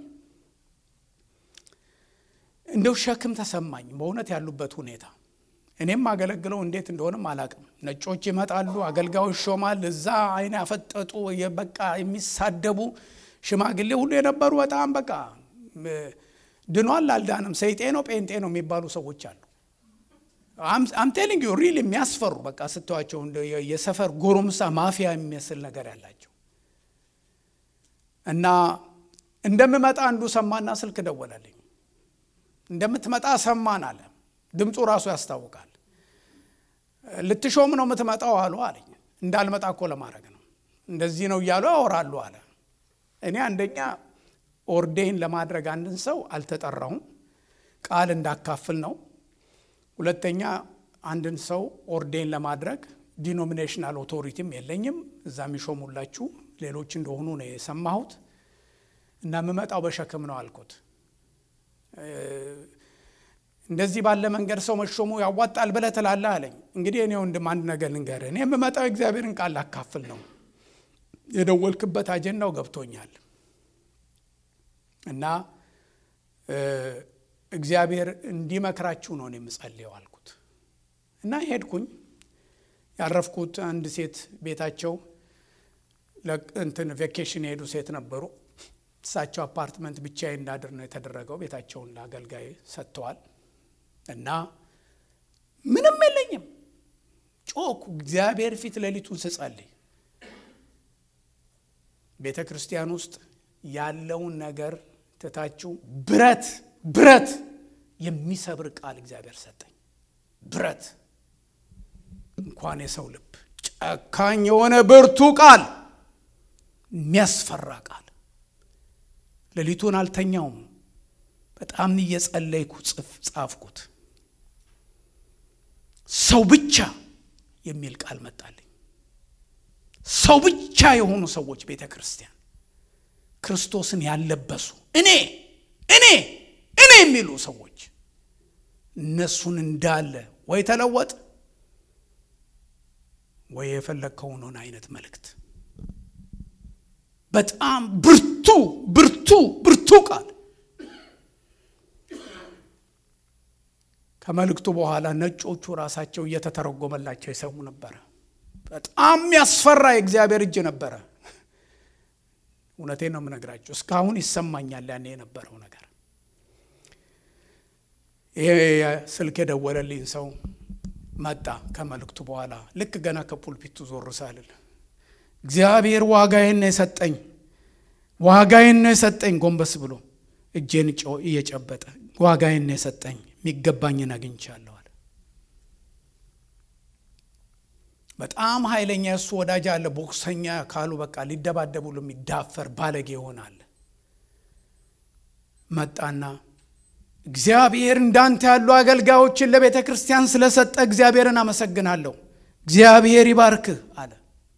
እንደው ሸክም ተሰማኝ በእውነት ያሉበት ሁኔታ። እኔም አገለግለው እንዴት እንደሆነም አላቅም። ነጮች ይመጣሉ፣ አገልጋዮች ይሾማል። እዛ አይን ያፈጠጡ በቃ የሚሳደቡ ሽማግሌ ሁሉ የነበሩ በጣም በቃ ድኗል አልዳንም፣ ሰይጤ ነው ጴንጤ ነው የሚባሉ ሰዎች አሉ። አምቴሊንግ ዩ ሪል የሚያስፈሩ በቃ ስትዋቸው የሰፈር ጎረምሳ ማፊያ የሚመስል ነገር ያላቸው እና እንደምመጣ አንዱ ሰማና ስልክ ደወለልኝ። እንደምትመጣ ሰማን አለ። ድምፁ ራሱ ያስታውቃል። ልትሾም ነው የምትመጣው አሉ አለኝ። እንዳልመጣ እኮ ለማድረግ ነው እንደዚህ ነው እያሉ ያወራሉ አለ። እኔ አንደኛ ኦርዴን ለማድረግ አንድን ሰው አልተጠራሁም፣ ቃል እንዳካፍል ነው። ሁለተኛ አንድን ሰው ኦርዴን ለማድረግ ዲኖሚኔሽናል ኦቶሪቲም የለኝም። እዛ የሚሾሙላችሁ ሌሎች እንደሆኑ ነው የሰማሁት እና የምመጣው በሸክም ነው አልኩት። እንደዚህ ባለ መንገድ ሰው መሾሙ ያዋጣል ብለህ ትላለህ አለኝ። እንግዲህ እኔ ወንድም አንድ ነገር ልንገርህ፣ እኔ የምመጣው እግዚአብሔርን ቃል ላካፍል ነው። የደወልክበት አጀንዳው ገብቶኛል እና እግዚአብሔር እንዲመክራችሁ ነው የምጸልየው አልኩት እና ሄድኩኝ። ያረፍኩት አንድ ሴት ቤታቸው እንትን ቬኬሽን የሄዱ ሴት ነበሩ። እሳቸው አፓርትመንት ብቻዬን እንዳድር ነው የተደረገው። ቤታቸውን ለአገልጋይ ሰጥተዋል እና ምንም የለኝም። ጮኩ እግዚአብሔር ፊት ሌሊቱን ስጸልይ ቤተ ክርስቲያን ውስጥ ያለውን ነገር ትታችሁ ብረት ብረት የሚሰብር ቃል እግዚአብሔር ሰጠኝ። ብረት እንኳን የሰው ልብ ጨካኝ የሆነ ብርቱ ቃል፣ የሚያስፈራ ቃል። ሌሊቱን አልተኛውም። በጣም እየጸለይኩ ጻፍኩት። ሰው ብቻ የሚል ቃል መጣልኝ። ሰው ብቻ የሆኑ ሰዎች ቤተ ክርስቲያን ክርስቶስን ያለበሱ እኔ እኔ እኔ የሚሉ ሰዎች እነሱን እንዳለ ወይ ተለወጥ ወይ የፈለግከውን ሆነ አይነት መልእክት በጣም ብርቱ ብርቱ ብርቱ ቃል ከመልእክቱ በኋላ ነጮቹ ራሳቸው እየተተረጎመላቸው ይሰሙ ነበረ። በጣም ያስፈራ የእግዚአብሔር እጅ ነበረ። እውነቴን ነው የምነግራቸው። እስካሁን ይሰማኛል ያኔ የነበረው ነገር። ይሄ ስልክ የደወለልኝ ሰው መጣ ከመልእክቱ በኋላ ልክ ገና ከፑልፒቱ ዞር ሳልል እግዚአብሔር ዋጋዬን ነው የሰጠኝ፣ ዋጋዬን ነው የሰጠኝ። ጎንበስ ብሎ እጄን እየጨበጠ ዋጋዬን ነው የሰጠኝ፣ የሚገባኝን አግኝቻለሁ አለ። በጣም ኃይለኛ የእሱ ወዳጅ አለ። ቦክሰኛ ካሉ በቃ ሊደባደቡ የሚዳፈር ባለጌ ይሆናል። መጣና እግዚአብሔር እንዳንተ ያሉ አገልጋዮችን ለቤተ ክርስቲያን ስለሰጠ እግዚአብሔርን አመሰግናለሁ፣ እግዚአብሔር ይባርክህ አለ።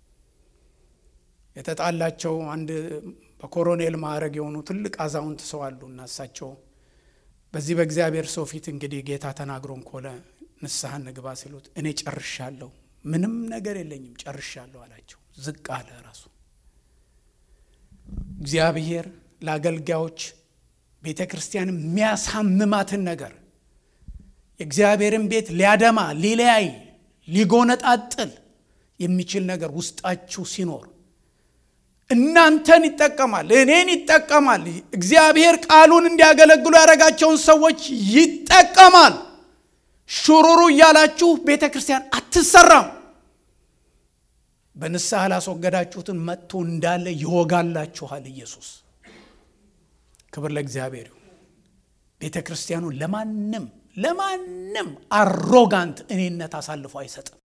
የተጣላቸው አንድ በኮሎኔል ማዕረግ የሆኑ ትልቅ አዛውንት ሰው አሉ እና እሳቸው በዚህ በእግዚአብሔር ሰው ፊት እንግዲህ ጌታ ተናግሮን ከሆነ ንስሐ እንግባ ሲሉት እኔ ጨርሻለሁ፣ ምንም ነገር የለኝም ጨርሻለሁ አላቸው። ዝቅ አለ ራሱ። እግዚአብሔር ለአገልጋዮች ቤተ ክርስቲያን የሚያሳምማትን ነገር የእግዚአብሔርን ቤት ሊያደማ ሊለያይ ሊጎነጣጥል የሚችል ነገር ውስጣችሁ ሲኖር እናንተን ይጠቀማል፣ እኔን ይጠቀማል። እግዚአብሔር ቃሉን እንዲያገለግሉ ያደረጋቸውን ሰዎች ይጠቀማል። ሹሩሩ እያላችሁ ቤተ ክርስቲያን አትሰራም። በንስሐ ላስወገዳችሁትን መጥቶ እንዳለ ይወጋላችኋል ኢየሱስ። ክብር ለእግዚአብሔር ይሁን። ቤተ ክርስቲያኑ ለማንም ለማንም አሮጋንት እኔነት አሳልፎ አይሰጥም።